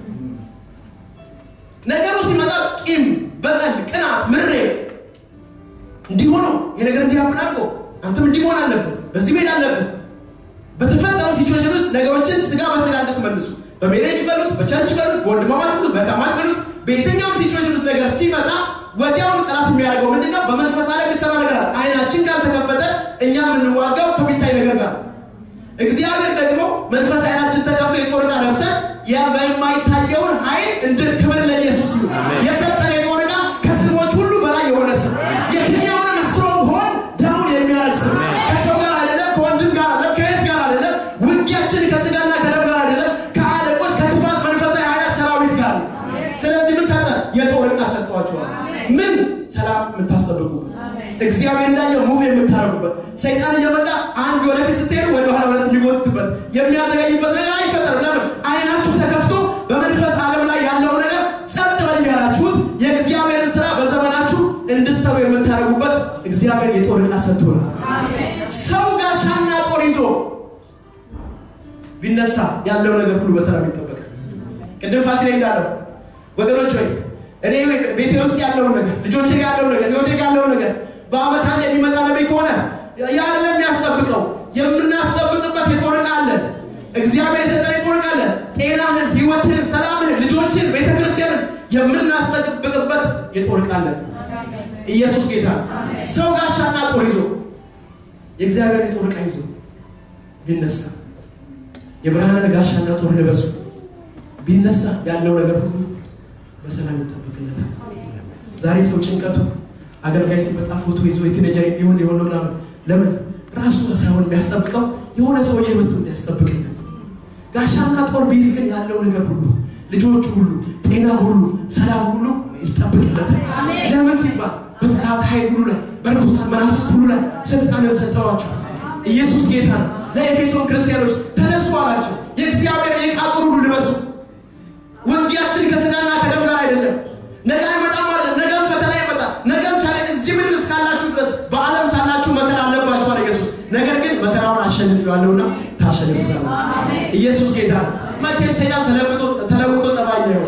ነገሩ ሲመጣ ቂም፣ በቀል፣ ቅናት፣ ምሬት እንዲሆነው ይሄ ነገር እንዲያምን አድርጎ አንተም እንዲሆን አለብን፣ በዚህ መሄድ አለብን። በተፈጠረው ሲቹዌሽን ውስጥ ነገሮችን ስጋ በስጋ እንድትመልሱ በሜሬጅ በሉት፣ በቸርች በሉት፣ በወንድማማች በሉት፣ በታማች በሉት፣ በየትኛውም ሲቹዌሽን ውስጥ ነገር ሲመጣ ወዲያውኑ ጠላት የሚያደርገው ምንድነው? በመንፈስ ዓለም የሚሰራ ነገር አለ። አይናችን ካልተከፈተ እኛ የምንዋጋው ከሚታይ ነገር ጋር። እግዚአብሔር ደግሞ መንፈስ አይናችን ተከፍቶ የጦር ዕቃ ለብሰን ያ በማይታየውን ኃይል እንደ ክብር ለኢየሱስ ይሁን የሰጠን የጦር ዕቃ ከስሞች ሁሉ በላይ የሆነ ስም የትኛውንም ስትሮንግ ሆን ዳውን የሚያደርግ ስም ከሰው ጋር አይደለም፣ ከወንድም ጋር አይደለም፣ ከየት ጋር አይደለም። ውጊያችን ከስጋና ከደም ጋር አይደለም፣ ከአለቆች ከክፋት መንፈሳዊ ኃይላት ሰራዊት ጋር ነው። ስለዚህ ምን ሰጠ? የጦር ዕቃ ሰጥቷቸዋል። ምን ሰላም የምታስጠብቁበት እግዚአብሔር እንዳየው ሙቭ የምታደርጉበት ሰይጣን እየመጣ አንድ ወደፊት ስትሄዱ ወደ ኋላ ወደ የሚጎትትበት የሚያዘገይበት ነገር አይፈጠርም። ለምን? አይናችሁ ተከፍቶ በመንፈስ ዓለም ላይ ያለው ነገር ጸጥ በል ያላችሁት የእግዚአብሔርን ስራ በዘመናችሁ እንድትሰሩ የምታደርጉበት እግዚአብሔር የጦር ዕቃ ሰጥቶናል። ሰው ጋሻና ጦር ይዞ ቢነሳ ያለው ነገር ሁሉ በሰላም ይጠበቃል። ቅድም ፋሲሌ እንዳለው ወገኖች ሆይ እኔ ቤቴ ውስጥ ያለውን ነገር ልጆቼ ጋር ያለውን ነገር ህይወቴ ጋር ያለውን ነገር በአመት አንድ የሚመጣ ነቢይ ከሆነ ያለ የሚያስጠብቀው የምናስጠብቅበት የጦር ዕቃ አለ። እግዚአብሔር የሰጠን የጦር ዕቃ አለ። ጤናህን፣ ህይወትህን፣ ሰላምህን፣ ልጆችን፣ ቤተክርስቲያንን የምናስጠብቅበት የጦር ዕቃ አለ። ኢየሱስ ጌታ ነው። ሰው ጋሻና ጦር ይዞ የእግዚአብሔር የጦር ዕቃ ይዞ ቢነሳ የብርሃንን ጋሻና ጦር ልበሱ ቢነሳ ያለው ነገር ሁሉ በሰላም ይጠበቅለታል። ዛሬ ሰው ጭንቀቱ አገልጋይ ሲመጣ ፎቶ ይዞ የቲኔጀር ሊሆን ሊሆን ነው ምናምን ለምን ራሱ ሳይሆን የሚያስጠብቀው የሆነ ሰውዬ መጥቶ እንዲያስጠብቅለት ጋሻና ጦር ቢይዝ ግን ያለው ነገር ሁሉ ልጆቹ ሁሉ ጤና ሁሉ ሰላም ሁሉ ይጠብቅለታል። ለምን ሲባል በጠላት ኃይል ሁሉ ላይ በርኩሳን መናፍስት ሁሉ ላይ ስልጣንን ሰጠዋቸው። ኢየሱስ ጌታ ነው። ለኤፌሶን ክርስቲያኖች ተነሱ አላቸው። የእግዚአብሔር የዕቃ ጦር ሁሉ ልበሱ። ውጊያችን ከስጋና ከደም ጋር አይደለም። ነገ አይመጣም ማለት ነገም ፈተና ይመጣል። ነገም ቻለ እዚህ ምድር እስካላችሁ ድረስ በዓለም ሳላችሁ መከራ አለባችሁ አለ ኢየሱስ። ነገር ግን መከራውን አሸንፌዋለሁና ታሸንፉታላችሁ። ኢየሱስ ጌታ ነው። መቼም ሰይጣን ተለውጦ ተለውጦ ጸባይ ነው።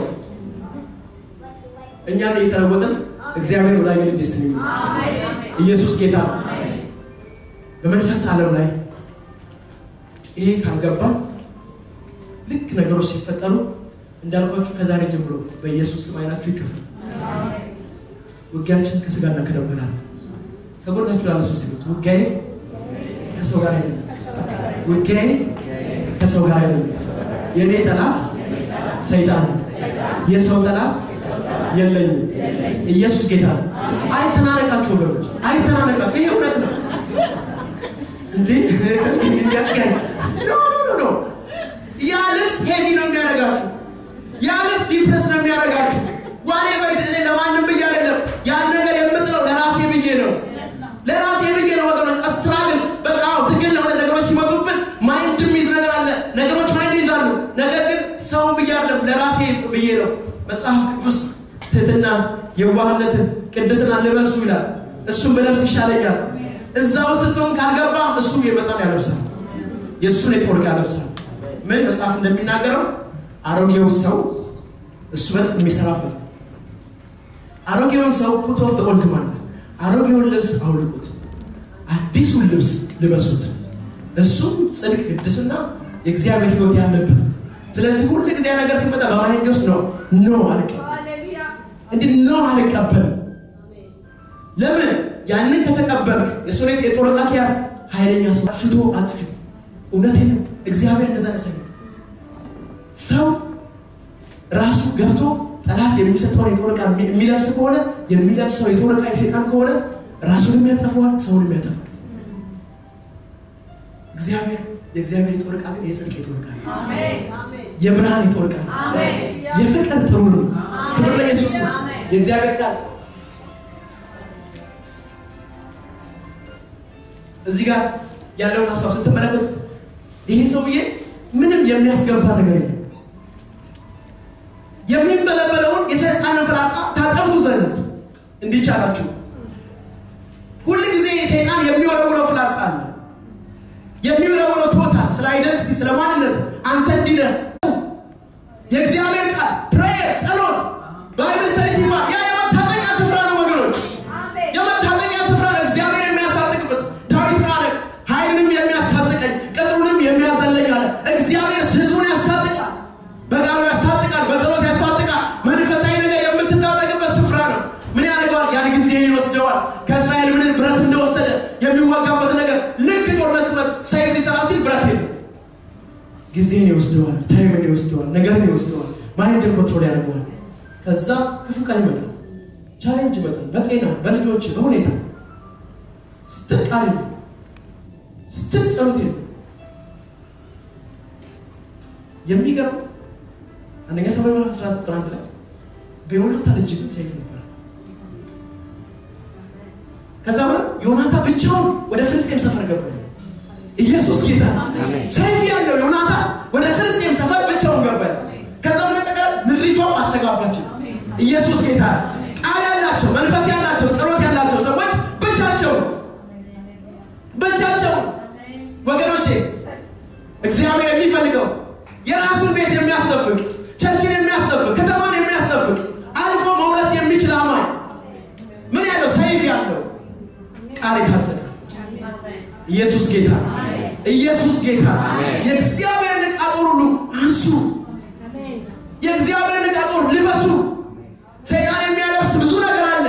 እኛን እየተለወጥን እግዚአብሔር ወደ አገር ደስትን ይመለስ። ኢየሱስ ጌታ ነው። በመንፈስ ዓለም ላይ ይሄ ካልገባ ልክ ነገሮች ሲፈጠሩ እንዳልኳችሁ ከዛሬ ጀምሮ በኢየሱስ ስም አይናችሁ ይከፈል። ውጊያችን ከስጋና ከደም ጋር ነው። ከጎናችሁ ላለ ሰው ሲሉት ውጊያዬ ከሰው ጋር አይደለም፣ ውጊያዬ ከሰው ጋር አይደለም። የእኔ ጠላት ሰይጣን ነው። የሰው ጠላት የለኝም። ኢየሱስ ጌታ ነው። አይተናነቃችሁ ወገኖች፣ አይተናነቃችሁ። ይሄ እውነት ነው እንዴ እንዲያስጋኝ ኖ ኖ ኖ ያ ልብስ ሄቪ ነው የሚያደርጋችሁ ያ ልብስ ዲፕረስ ነው የሚያደርጋችሁ። ዋኔ በይት እኔ ለማንም ብዬ አይደለም ያን ነገር የምጥለው ለራሴ ብዬ ነው፣ ለራሴ ብዬ ነው ወገኖች። ስትራግል በቃ አዎ፣ ትግል ነው። ነገሮች ሲመጡብን ማይንድ የሚይዝ ነገር አለ። ነገሮች ማይንድ ይዛሉ። ነገር ግን ሰው ብዬ አይደለም ለራሴ ብዬ ነው። መጽሐፍ ቅዱስ ትህትና፣ የዋህነትን፣ ቅድስና ልበሱ ይላል። እሱም ብለብስ ይሻለኛል። እዛው ስትሆን ካልገባ እሱ የመጣን ያለብሳል። የእሱን የጦር ዕቃ ያለብሳል። ምን መጽሐፍ እንደሚናገረው አሮጌው ሰው እሱ በጣም የሚሰራበት አሮጌውን ሰው ፑት ኦፍ ኦልድ ማን አሮጌውን ልብስ አውልቁት፣ አዲሱን ልብስ ልበሱት። እሱም ጽድቅ፣ ቅድስና፣ የእግዚአብሔር ሕይወት ያለበት። ስለዚህ ሁሉ ጊዜ ነገር ሲመጣ በማይንድ ውስጥ ነው ኖ አልቀበልም፣ እንዲህ ኖ አልቀበልም። ለምን ያንን ከተቀበልክ የሶኔት የጦር ዕቃ ከያዝ ኃይለኛ ሰው አጥፍቶ አጥፊ እውነቴን ነው። እግዚአብሔር እንደዛ ያሳየ ሰው ራሱ ገብቶ ጠላት የሚሰጠውን የጦር ዕቃ የሚለብስ ከሆነ የሚለብሰው የጦር ዕቃ የሴጣን ከሆነ ራሱንም ያጠፈዋል፣ ሰውንም ያጠፋል። እግዚአብሔር የእግዚአብሔር የጦር ዕቃ ግን የጽድቅ የጦር ዕቃ ነው። የብርሃን የጦር ዕቃ ነው። የፍቅር ጥሩ ነው። ክብር ለኢየሱስ ነው። የእግዚአብሔር ቃል እዚህ ጋር ያለውን ሀሳብ ስትመለከቱት ይሄ ሰውዬ ምንም የሚያስገባ ነገር የለም። የሚንበለበለውን የሰይጣንን ፍላጻ ታጠፉ ዘንድ እንዲቻላችሁ ሁል ጊዜ ሰይጣን የሚወረውረው ፍላጻ አለ። የሚወረውረው ቶታል ስለ አይደንቲቲ ስለ ማንነት አንተ እንዲነህ የእግዚአብሔር ቃል ፕሬየር ጸሎት ባይብል ስተዲ ሲባል ያ የመታጠቂያ ስፍራ ነው ወገኖች፣ የመታጠቂያ ስፍራ ነው። እግዚአብሔር የሚያስታጥቅበት ዳዊት ምን አለ? ኃይልንም የሚያስታጥቀኝ ቅጥሩንም የሚያዘለኝ አለ። እግዚአብሔር ሕዝቡን ያስታጥቃል፣ በቃሉ ያስታጥቃል፣ በጸሎት ያስታጥቃል። መንፈሳዊ ነገር የምትታጠቅበት ስፍራ ነው። ምን ያደርገዋል? ያን ጊዜ ይወስደዋል። ከእስራኤል ምን ብረት እንደወሰደ የሚዋጋበት ነገር ልክ ጦርነት ሲመጣ ሰይፍ ሊሰራ ሲል ብረት የለም። ጊዜን ይወስደዋል፣ ታይምን ይወስደዋል፣ ነገርን ይወስደዋል፣ ማይንድን ኮንትሮል ያደርገዋል። ከዛ ክፉ ቀን ይመጣል፣ ቻሌንጅ ይመጣል፣ በጤና በልጆች በሁኔታ ስትል ቃል የለም፣ ስትል ጸሎት የለም። የሚገርም አንደኛ ሰማይ ምዕራፍ 14 ቁጥር አንድ ላይ በዮናታን እጅ ግን ሰይፍ ነበር። ከዛ በኋላ ዮናታን ብቻውን ወደ ፍልስጤም ሰፈር ገባ። ኢየሱስ ጌታ ሰይፍ ያለው ዮናታን ወደ ፍልስጤም ሰፈር ብቻውን ገባ። ከዛ በመጠቀል ምድሪቷም አስተጋባቸው። ኢየሱስ ጌታ ቃል ያላቸው መንፈስ ያላቸው ጸሎት ያላቸው ሰዎች ብቻቸው ብቻቸው ወገኖቼ እግዚአብሔር የሚፈልገው የራሱን ቤት የሚያስጠብቅ ቸርችን የሚያስጠብቅ ከተማን የሚያስጠብቅ አልፎ መውረስ የሚችል አማኝ ምን ያለው ሰይፍ ያለው ቃል የታጠቀ ኢየሱስ ጌታ ኢየሱስ ጌታ የእግዚአብሔርን ዕቃ ጦር ሁሉ አንሱ የእግዚአብሔርን ዕቃ ጦር ልበሱ ሰይጣን የሚያለብስ ብዙ ነገር አለ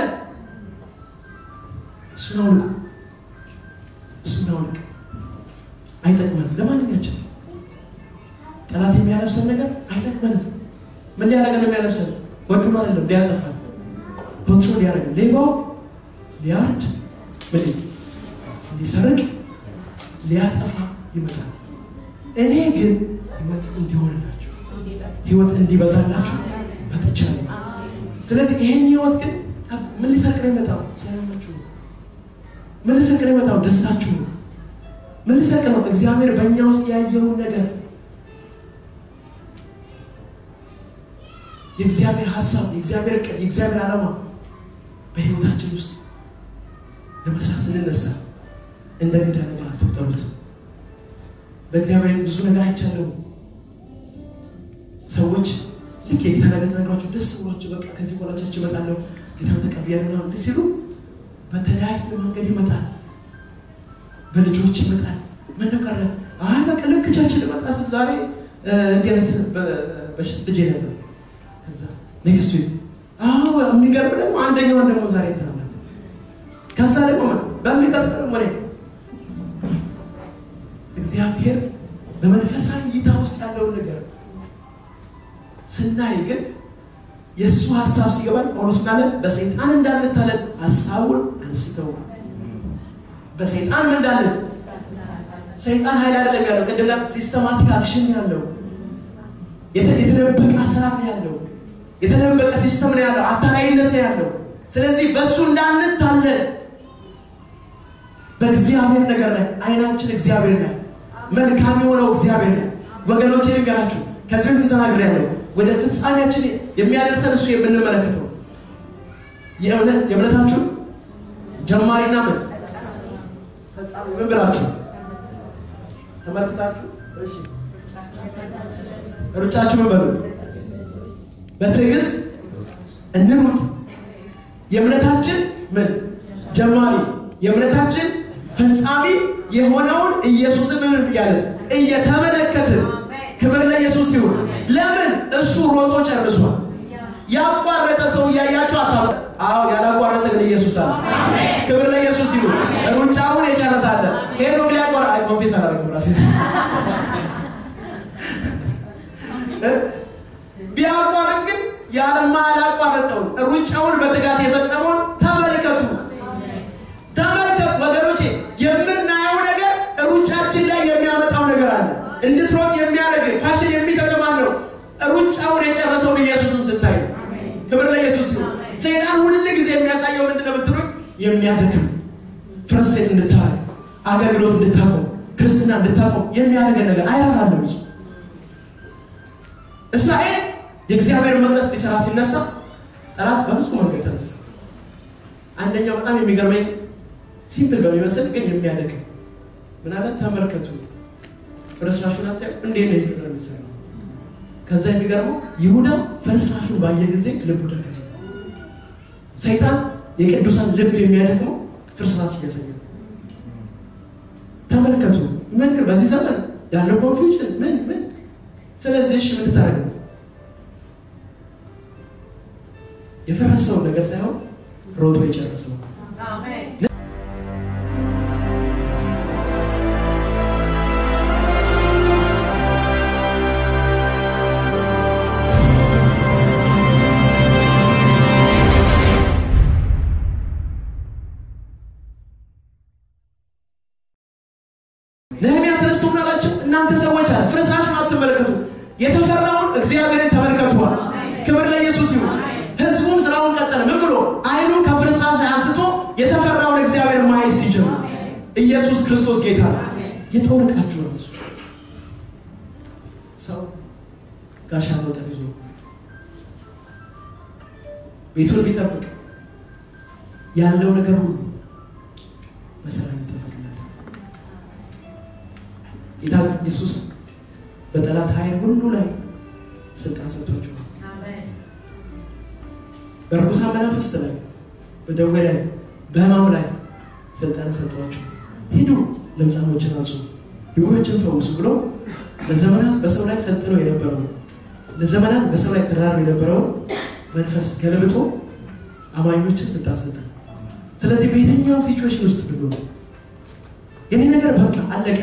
እሱን አውልቁ እሱን አውልቅ አይጠቅመንም ለማንኛችን ጠላት የሚያለብሰን ነገር አይጠቅመንም ምን ሊያደርገን የሚያለብሰን ወድኖ አይደለም ሊያጠፋን ኮንትሮል ሊያደርገን ሌባው ሊያርድ ምን ሊሰርቅ ሊያጠፋ ይመጣል እኔ ግን ህይወት እንዲሆንላችሁ ህይወት እንዲበዛላችሁ መጥቻለሁ ስለዚህ ይሄን ህይወት ግን ምን ሊሰርቅ ነው የመጣው ሰላማችሁ ነው ምን ሊሰርቅ ነው የመጣው ደስታችሁ ነው ምን ሊሰርቅ ነው እግዚአብሔር በእኛ ውስጥ ያየውን ነገር የእግዚአብሔር ሀሳብ የእግዚአብሔር እቅድ የእግዚአብሔር ዓላማ በህይወታችን ውስጥ ለመስራት ስንነሳ እንደ ገዳ ነገር አትቁጠሩት በእግዚአብሔር ቤት ብዙ ነገር አይቻለሁ ሰዎች ልክ የጌታ ነገር ተነግሯቸው ደስ ብሏቸው በቃ ከዚህ በኋላ ቸርች እመጣለሁ ጌታን ተቀብያለሁ ምናምን ደስ ሲሉ በተለያየ መንገድ ይመጣል በልጆች ይመጣል ምን ነው ቀረ አይ በቃ ልክ ቸርች ልመጣ ስል ዛሬ እንዲህ አይነት ልጅ ያዘ ከዛ ኔክስት ዊክ አዎ የሚገርም ደግሞ አንደኛውን ደግሞ ዛሬ ተናለ ከዛ ደግሞ በሚቀጥለው ደግሞ እኔ እግዚአብሔር በመንፈሳዊ እይታ ውስጥ ያለውን ነገር ስናይ ግን የእሱ ሀሳብ ሲገባን ጳውሎስ ምናለ በሰይጣን እንዳንታለን ሀሳቡን አንስተው በሰይጣን ምን እንዳለን ሰይጣን ኃይል አይደለም ያለው ቅድም ላይ ሲስተማቲክ አክሽን ያለው የተደበቀ አሰራር ነው ያለው የተደበቀ ሲስተም ነው ያለው አታላይነት ነው ያለው ስለዚህ በእሱ እንዳንታለን በእግዚአብሔር ነገር ላይ አይናችን እግዚአብሔር ላይ መልካም የሆነው እግዚአብሔር ላይ ወገኖች ልንገራችሁ ከዚህ በፊት ተናግሬያለሁ ወደ ፍጻሜያችን የሚያደርሰን እሱ የምንመለከተው የእምነት የእምነታችሁ ጀማሪና ምን ፈጻሚ ምን ብላችሁ ተመልክታችሁ እሺ ሩጫችሁ ምን በሉ በትዕግስት እንሩጥ የእምነታችን ምን ጀማሪ የእምነታችን ፈጻሚ የሆነውን ኢየሱስን ምን እያለን እየተመለከትን ክብር ለኢየሱስ ይሁን ለምን እሱ ሮጦ ጨርሷል ያቋረጠ ሰው እያያችሁ አታ አዎ ያላቋረጠ ግን ኢየሱስ አለ ክብር ለኢየሱስ ይሁን ሩጫውን የጨረሳለ ሄዶ ሊያቋረ አይ ኮንፌስ አላደረግም ራሴ ቢያቋርጥ ግን ያለማላቋረጠውን ሩጫውን በትጋት የፈጸመውን ተመልከቱ ተመልከቱ ወገኖቼ የምናየው ነገር ሩጫችን ላይ የሚያመጣው ነገር አለ እንድትሮጥ የሚያደርግ ፋሽን የሚሰጥ ማን ነው ሩጫውን የጨረሰውን ኢየሱስን ስታይ ነው ክብር ለኢየሱስ ነው ሰይጣን ሁል ጊዜ የሚያሳየው ምንድን ነው ብትሉኝ የሚያደክም ፍረሴት እንድታረግ አገልግሎት እንድታቆም ክርስትና እንድታቆም የሚያደርገን ነገር አይራራለም እሱ እስራኤል የእግዚአብሔር መቅደስ ሊሰራ ሲነሳ ጠላት በብዙ መንገድ ተነሳ አንደኛው በጣም የሚገርመኝ ሲምፕል በሚመስል ግን የሚያደክም ምን አለ ተመልከቱ ፍርስራሹን አታዩ እንዴት ነው ይቅር የሚሰራው ከዛ የሚገርመው ይሁዳ ፍርስራሹን ባየ ጊዜ ልቡ ደከመ ሰይጣን የቅዱሳን ልብ የሚያደክመው ፍርስራሽ እያሳየ ነው ተመልከቱ ምን ግን በዚህ ዘመን ያለው ኮንፊውዥን ምን ምን ስለዚህ እሺ ምን ታደርግ ነው የፈረሰውን ነገር ሳይሆን ሮጦ የጨረሰው ነህሚያ ተነስቶ ምን አላቸው? እናንተ ሰዎች አለ ፍርስራሹን አትመለከቱ፣ የተፈራውን እግዚአብሔርን ተመልከቷል። ክብር ለኢየሱስ ይሁን። ህዝቡም ስራውን ቀጠለ። ምን ብሎ አይኑ ከፍርስራሽ አንስቶ የተፈራውን እግዚአብሔር ማየት ሲጀምር ኢየሱስ ክርስቶስ ጌታ ነው። የጦር ዕቃችሁ ነው እሱ። ሰው ጋሻ መውጠር ይዞ ቤቱን ቢጠብቅ ያለው ነገር ሁሉ በሰላም ይጠበቅለታል። ጌታ ኢየሱስ በጠላት ኃይል ሁሉ ላይ ስልጣን ሰጥቷቸዋል። በርኩሳን መናፍስት ላይ፣ በደዌ ላይ፣ በህማም ላይ ስልጣን ሰጥቷቸው ሂዱ ለምጻሞችን አንጹ፣ ድዌዎችን ፈውሱ ብሎ ለዘመናት በሰው ላይ ሰልጥነው የነበረው ለዘመናት በሰው ላይ ተራሩ የነበረውን መንፈስ ገልብጦ አማኞችን ስልጣን ሰጠ። ስለዚህ በየትኛውም ሲቹዌሽን ውስጥ ብንሆን የኔ ነገር በቃ አለቀ፣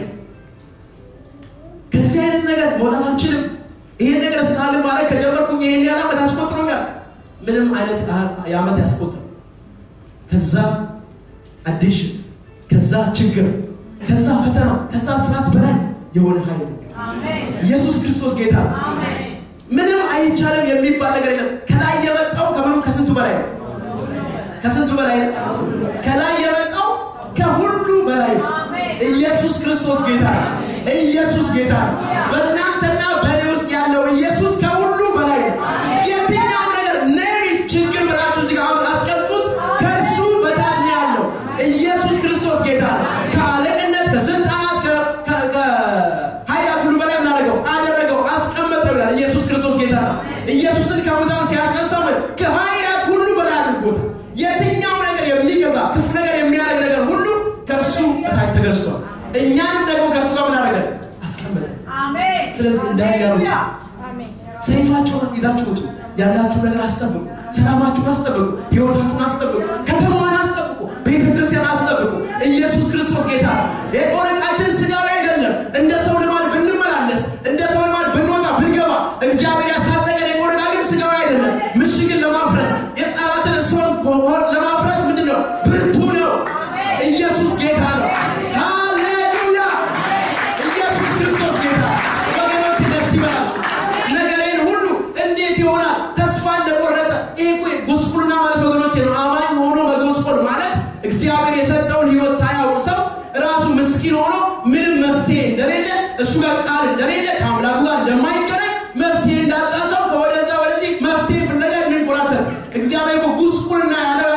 ከዚህ አይነት ነገር መውጣት አልችልም፣ ይሄን ነገር ስታግል ማድረግ ከጀመርኩኝ ይሄን ያህል ዓመት አስቆጥሮኛል። ምንም አይነት የዓመት ያስቆጥር ከዛ አዲሽን ከዛ ችግር ከዛ ፈተና ከዛ ስርዓት በላይ የሆነ ኃይል ነው። ኢየሱስ ክርስቶስ ጌታ ነው። ምንም አይቻልም የሚባል ነገር የለም። ከላይ የመጣው ከምንም ከስንቱ በላይ ነው። ከስንቱ በላይ ነው። ከላይ የመጣው ከሁሉ በላይ ነው። ኢየሱስ ክርስቶስ ጌታ ነው። ኢየሱስ ጌታ ነው። በእናንተና በእኔ ውስጥ ያለው ኢየሱስ ከሁሉ በላይ ነው። የትኛው ነገር ነቢት ችግር ብላችሁ እዚህ ጋር አስቀምጡት። ከእርሱ በታች ነው ያለው ኢየሱስ ክርስቶስ ጌታ ነው። ከአለቅነት ከስልጣናት ከኃይላት ሁሉ በላይ ምናደርገው አደረገው አስቀመጠው ይላል። ኢየሱስ ክርስቶስ ጌታ ነው። ኢየሱስን ከሙታን ሲያስነሳው ከኃይላት ሁሉ በላይ አድርጎታል። የትኛው ነገር የሚገዛ ክፉ ነገር የሚያደርግ ነገር ሁሉ ከእርሱ በታች ተገዝቷል። እኛንም ደግሞ ከእርሱ ጋር ምን አደረገ? አስቀመጠ። ስለዚህ እንዳያሩት ሰይፋቸውን ይዛችሁ ውጡ። ያላችሁ ነገር አስጠብቁ። ሰላማችሁን አስጠብቁ። ህይወታችሁን አስጠብቁ። ከተማዋን አስጠብቁ። ቤተ ክርስቲያን አስጠብቁ። ኢየሱስ ክርስቶስ ጌታ ነው። የጦር ዕቃችን ስጋዊ አይደለም። እንደ ሰው ልማድ ብንመላለስ፣ እንደ ሰው ልማድ ብንወጣ ብንገባ፣ እግዚአብሔር ያሳጠቀን የጦር ዕቃ ግን ስጋዊ አይደለም። ምሽግን ለማፍረስ የጠላትን እስሮን ለማፍረስ ምንድን ነው? ብርቱ ነው። ኢየሱስ ጌታ ነው። ሃሌሉያ! ኢየሱስ ክርስቶስ ጌታ ወገኖች ደስ ይበላችሁ። ነገሬን ሁሉ እንዴት ይሆናል? ተስፋ እንደቆረጠ ይሄ እኮ ጉስቁልና ማለት ወገኖች ነው። አማኝ ሆኖ መጎስቆል ማለት እግዚአብሔር የሰጠውን ህይወት ሳያውቅ ሰው ራሱ ምስኪን ሆኖ ምንም መፍትሄ እንደሌለ እሱ ጋር ቃል እንደሌለ ከአምላኩ ጋር እንደማይገናኝ መፍትሄ እንዳጣ ሰው ከወደዛ ወደዚህ መፍትሄ ፍለጋ የሚንቆራተት እግዚአብሔር እኮ ጉስቁልና ያለው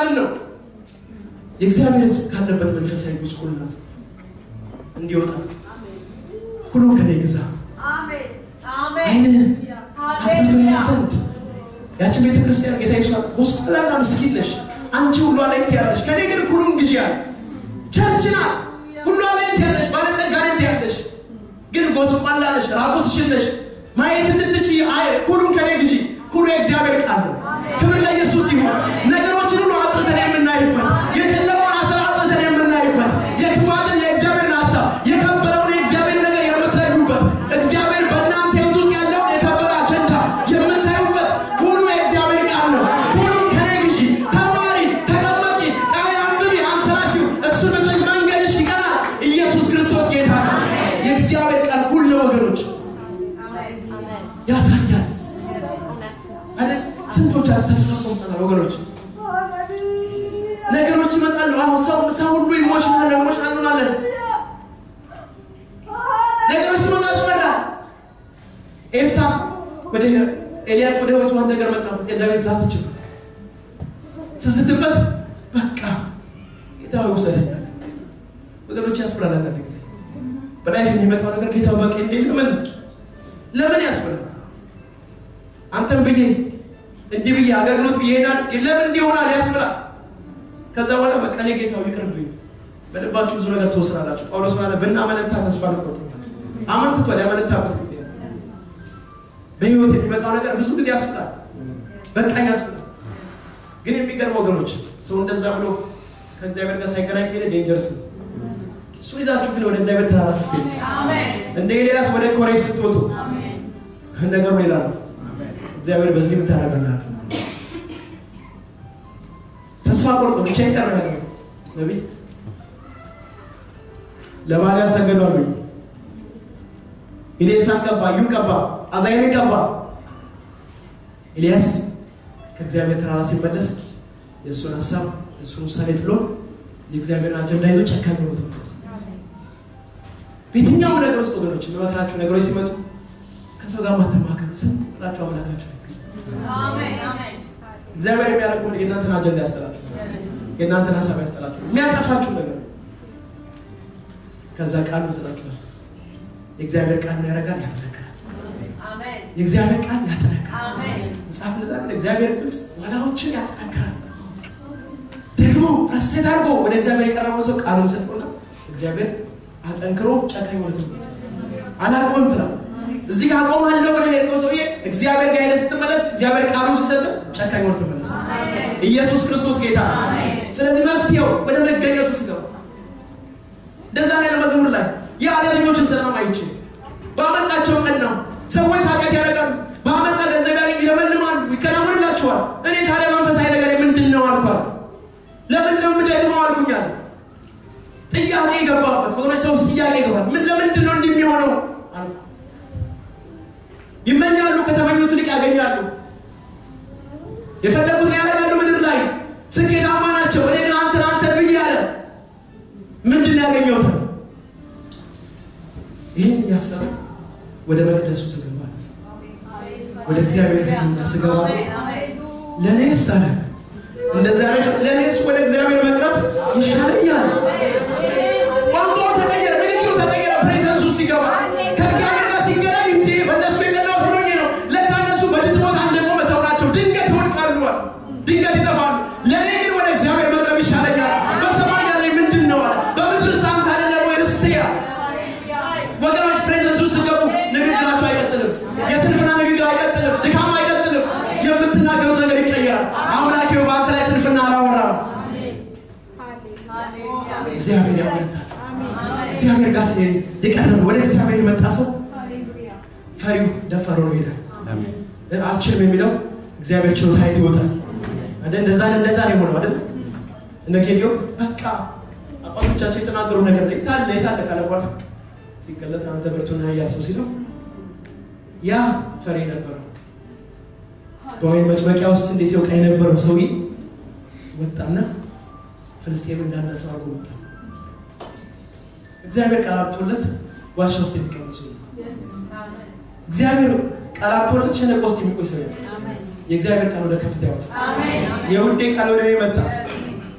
የእግዚአብሔር ሕዝብ ካለበት መንፈሳዊ ጉስቁልና እንዲወጣ ሁሉ ከኔ ግዛ አይንህን አብርቶ ያይ ዘንድ ያችን ቤተ ክርስቲያን ጌታ ይሷ ጎስቁላና ምስኪን ነሽ አንቺ ሁሉ ላይ ትያለሽ ከኔ ግን ሁሉን ግዢ ያለ ቸርች ናት ሁሉ ላይ ትያለሽ ባለጸጋ ላይ ትያለሽ ግን ጎስቋላ ነሽ ራቁትሽን ነሽ ማየት እንድትችይ አይ ሁሉን ከኔ ግዢ ሁሉ የእግዚአብሔር ቃል ነው ክብር ለኢየሱስ ይሁን ነገሮችን ሁሉ አጥርተን የምናይበት የጨለማውን አስራ አጥርተን የምናይበት የክፋትን የእግዚአብሔርን ሀሳብ የከበረውን የእግዚአብሔር ነገር የምትለዩበት እግዚአብሔር በእናንተ ህይወት ውስጥ ያለውን የከበረ አጀንዳ የምታዩበት ሁሉ የእግዚአብሔር ቃል ነው ሁሉ ከኔ ግዢ ተማሪ ተቀመጪ ቃል አንብቢ አንሰላሲው እሱ ብጭ መንገድሽ ይቀናል ኢየሱስ ክርስቶስ ጌታ ነው የእግዚአብሔር ቃል ሁሉ ወገኖች ያሳያል አይደል ስንቶቻችሁ ተስፋ ቆርጠናል ወገኖች ነገሮች ይመጣሉ አሁን ሰው ሰው ሁሉ ኢሞሽናል ኢሞሽናል እንሆናለን ነገሮች ሲመጣ ያስፈራል ኤልሳ ወደ ኤልያስ ወደ ህይወቱ አንድ ነገር መጣበት ኤልዛቤት ዛት ትችል ስስትበት በቃ ጌታ ሆይ ውሰደኝ ወገኖች ያስፈራል አንዳንድ ጊዜ በላይፍ የሚመጣው ነገር ጌታ በቃ እንዴ ለምን ለምን ያስፈራል አንተም ብዬ እንዲህ ብዬ አገልግሎት ብዬ ሄዳል ለምን እንዲህ ይሆናል ያስፈራል ከዛ በኋላ በቃ እኔ ጌታው ይቅርብኝ በልባችሁ ብዙ ነገር ትወስናላችሁ ጳውሎስ ማለት ብናመነታ ተስፋ ልቆጥ አመንክቷል ያመነታበት ጊዜ ነው። በህይወት የሚመጣው ነገር ብዙ ጊዜ ያስፈራል በቃኝ ያስፈራል ግን የሚገርም ወገኖች ሰው እንደዛ ብሎ ከእግዚአብሔር ጋር ሳይገናኝ ከሄደ ዴንጀርስ ነው እሱ ይዛችሁ ግን ወደ እግዚአብሔር ተራራ ስትሄዱ እንደ ኤልያስ ወደ ኮሬብ ስትወጡ ነገሩ ሌላ ነው እግዚአብሔር በዚህ ምታደረገናል ተስፋ ቆርጦ ብቻ ይቀረ ነቢይ ለባል ያልሰገዱ አሉ ኤልያስን ቀባ ዩን ቀባ አዛይን ቀባ ኤልያስ ከእግዚአብሔር ተራራ ሲመለስ የእሱን ሀሳብ የእሱን ውሳኔ ጥሎ የእግዚአብሔርን አጀንዳ ይዞ ጨካኝ ነው ተመለስ በየትኛውም ነገር ውስጥ ወገኖች የምመክራችሁ ነገሮች ሲመጡ ከሰው ጋር ማተማከሩ ዝም ብላችሁ አምላካችሁ ፊት እግዚአብሔር የሚያደርገው የእናንተን አጀንዳ ያስጠላችሁ የእናንተን ሀሳብ ያስጠላችሁ የሚያጠፋችሁ ነገር ከዛ ቃል መስላችኋል የእግዚአብሔር ቃል ምን ያደርጋል ያጠነክራል የእግዚአብሔር ቃል ያጠነክራል መጽሐፍ እንደዛ ነው እግዚአብሔር ቅርጽ ዋላዎችን ያጠነክራል ደግሞ ፕረስቴት አድርጎ ወደ እግዚአብሔር የቀረበው ሰው ቃሉን ሰጥቶና እግዚአብሔር አጠንክሮ ጨካኝ ወደ ትምህርት አላቆም ትላል እዚህ ጋር አቆማለሁ ብለህ የሄድከው ሰውዬ እግዚአብሔር ጋር ሄደህ ስትመለስ እግዚአብሔር ቃሉ ሲሰጥ ጨካኝ ወደ ትመለስ ኢየሱስ ክርስቶስ ጌታ ነው። ስለዚህ መፍትሄው ወደ መገኘቱ ሲገባ እንደዛ ነው ያለ መዝሙር ላይ የኃጢአተኞችን ሰላም አይችል በአመፃቸው ቀን ነው ሰዎች ኃጢአት ያደርጋሉ በአመፃ ገንዘብ ያገኝ ይለመልማሉ ይከናወንላቸዋል እኔ ታዲያ መንፈሳዊ ነገር ምንድን ነው አልኳል ለምንድን ነው የምደግመው አልኩኛል ጥያቄ የገባበት ወገኖች ሰው ውስጥ ጥያቄ ይገባል ምን ለምንድን ነው እንዲህ የሚሆነው አልኩ ይመኛሉ ከተመኙት ይልቅ ያገኛሉ የፈለጉትን ያደርጋሉ ምድር ላይ ስኬታማ ናቸው እኔ ግን አንተ አንተ ብዬ አለ ምንድን ያገኘውት ይህን እያሰበ ወደ መቅደሱ ስገባ ወደ እግዚአብሔር ሄዱና ስገባ ለእኔስ አለ እንደዚያ ለእኔስ ወደ እግዚአብሔር መቅረብ ይሻለኛል ቋንቋው ተቀየረ ንግግሩ ተቀየረ ፕሬዘንሱ ሲገባ ከእግዚአብሔር ጋር ሲገናኝ እንጂ በእነሱ የቀናው ሆኖኝ ነው ለካ እነሱ በድጥ ቦታ እንደቆመ ሰው ናቸው ድንገት ይወድቃሉ ድንገት ይጠፋሉ ለእኔ ግን ወደ እግዚአብሔር መቅረብ ይሻለኛል በሰማይ ያለኝ ምንድን ነው አለ በምድር ሳንታ አደለ ወይ ርስትያ ወገኖች ፕሬዘንሱ ሲገቡ ንግግራቸው አይቀጥልም የስንፍና ንግግር አይቀጥልም ድካም አይቀጥልም የምትናገሩት ነገር ይቀየራል አምላኬው በአንተ ላይ ስንፍና አላወራም እግዚአብሔር ያበረታል እግዚአብሔር ጋር ሲሄድ የቀረበ ወደ እግዚአብሔር የመጣ ሰው ፈሪው ደፈሮ ነው ይሄዳል አልችልም የሚለው እግዚአብሔር ችሎታ አይቶ ይወጣል አይደል እንደዛ እንደዛ ነው የሆነው አይደል እነ ጌዲዮ በቃ አባቶቻቸው የተናገሩ ነገር ላይ ታለ የታለ ካለ በኋላ ሲገለጥ አንተ ብርቱና ኃያል ሰው ሲለው ያ ፈሪ ነበረው በወይን መጭመቂያ ውስጥ እንዴ ሲወቃ የነበረው ሰውዬ ወጣና ፍልስጤም እንዳለ ሰው አድርጎ ወጣ እግዚአብሔር ቃል አብቶለት ዋሻ ውስጥ የሚቀመጥ ሰው ነው። እግዚአብሔር ቃል አብቶለት ሸለቆ ውስጥ የሚቆይ ሰው ነው። የእግዚአብሔር ቃል ወደ ከፍታ ያወጣ የውዴ ቃል ወደ እኔ መጣ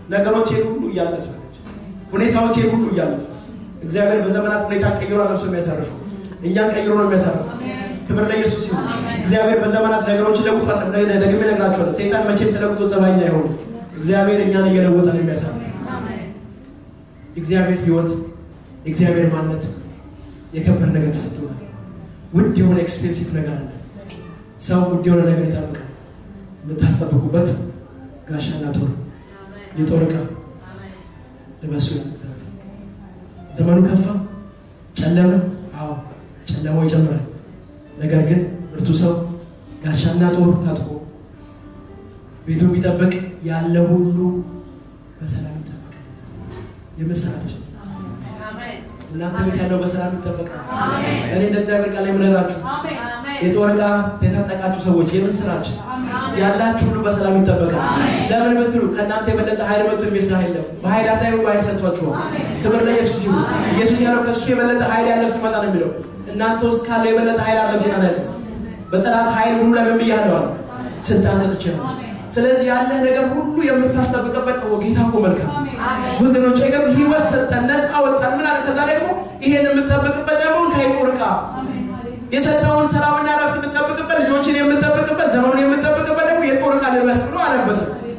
ነገሮቼን ሁሉ እያለፈ ሁኔታዎቼን ሁሉ እያለፈ እግዚአብሔር በዘመናት ሁኔታ ቀይሮ አለም ሰው የሚያሳርፈው እኛን ቀይሮ ነው የሚያሳርፈው። ክብር ለኢየሱስ ይሁን። እግዚአብሔር በዘመናት ነገሮች ለውጧል። ደግሜ እነግራችኋለሁ። ሰይጣን መቼም ተለውጦ ጸባይኛ አይሆንም። እግዚአብሔር እኛን እየለወጠ ነው የሚያሳርፈው። የእግዚአብሔር ህይወት የእግዚአብሔር ማንነት የከበረ ነገር ተሰጥቶናል። ውድ የሆነ ኤክስፔንሲቭ ነገር አለ። ሰው ውድ የሆነ ነገር ይጠብቃል። የምታስጠብቁበት ጋሻና ጦር የጦር ዕቃ ልበሱ። ያግዛል። ዘመኑ ከፋ፣ ጨለመ። አዎ ጨለማው ይጨምራል። ነገር ግን ብርቱ ሰው ጋሻና ጦር ታጥቆ ቤቱ ቢጠብቅ ያለ ሁሉ በሰላም ይጠበቃል። የምስራች እናንተ ቤት ያለው በሰላም ይጠበቃል። እኔ እንደ እግዚአብሔር ቃል የምነግራችሁ የጦር ዕቃ የታጠቃችሁ ሰዎች የምስራች ያላችሁ ሁሉ በሰላም ይጠበቃል። ለምን ብትሉ ከእናንተ የበለጠ ኃይል መጥቶ የሚስራ የለም። በኃይል አታዩ ኃይል ሰጥቷችኋል። ክብር ለኢየሱስ ይሁን። ኢየሱስ ያለው ከእሱ የበለጠ ኃይል ያለው ሲመጣ ነው የሚለው። እናንተ ውስጥ ካለው የበለጠ ኃይል አለው ሲና ያለ በጠላት ኃይል ሁሉ ላይ ምን ብያለሁ አለ ስልጣን ሰጥቻለሁ። ስለዚህ ያለህ ነገር ሁሉ የምታስጠብቅበት ነው። ጌታ እኮ መልካም ወገኖች፣ ገር ህይወት ሰጠን፣ ነፃ ወጣን። ምን አለ? ከዛ ደግሞ ይሄን የምጠብቅበት ደግሞ ከጦር ዕቃ የሰጠውን ሰላምና ረፍት የምጠብቅበት ልጆችን የምጠብቅበት ዘመኑን የምጠብቅበት ደግሞ የጦር ዕቃ ልበስ ብሎ አለበሰ።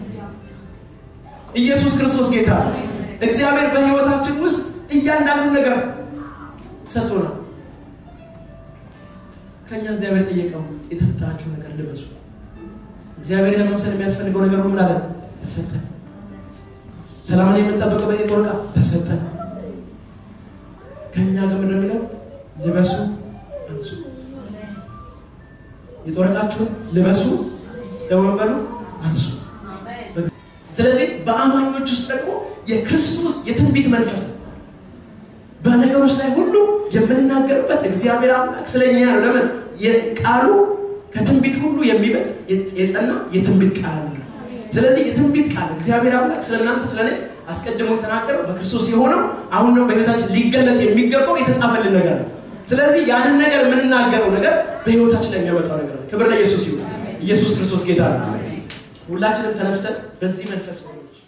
ኢየሱስ ክርስቶስ ጌታ። እግዚአብሔር በህይወታችን ውስጥ እያንዳንዱ ነገር ሰጥቶናል። ከኛ እግዚአብሔር ጠየቀው፣ የተሰጣችሁ ነገር ልበሱ። እግዚአብሔር ለመምሰል የሚያስፈልገው ነገር ምን አለ? ተሰጠን። ሰላምን የምንጠብቅበት የጦር ዕቃ ተሰጠን። ከእኛ ጋር ምንድን ነው የሚለው? ልበሱ አንሱ። የጦር ዕቃችሁን ልበሱ፣ ደግሞ በሉ አንሱ። ስለዚህ በአማኞች ውስጥ ደግሞ የክርስቶስ የትንቢት መንፈስ በነገሮች ላይ ሁሉ የምንናገርበት እግዚአብሔር አምላክ ስለኛ ነው። ለምን ቃሉ ከትንቢት ሁሉ የሚበልጥ የጸና የትንቢት ቃል አለ። ስለዚህ የትንቢት ቃል እግዚአብሔር አምላክ ስለ እናንተ ስለ እኔ አስቀድሞ የተናገረው በክርስቶስ የሆነው አሁን ነው በህይወታችን ሊገለጥ የሚገባው የተጻፈልን ነገር ነው። ስለዚህ ያንን ነገር የምንናገረው ነገር በህይወታችን ላይ የሚያመጣው ነገር ነው። ክብር ለኢየሱስ ይሁን። ኢየሱስ ክርስቶስ ጌታ ነው። ሁላችንም ተነስተን በዚህ መንፈስ ነው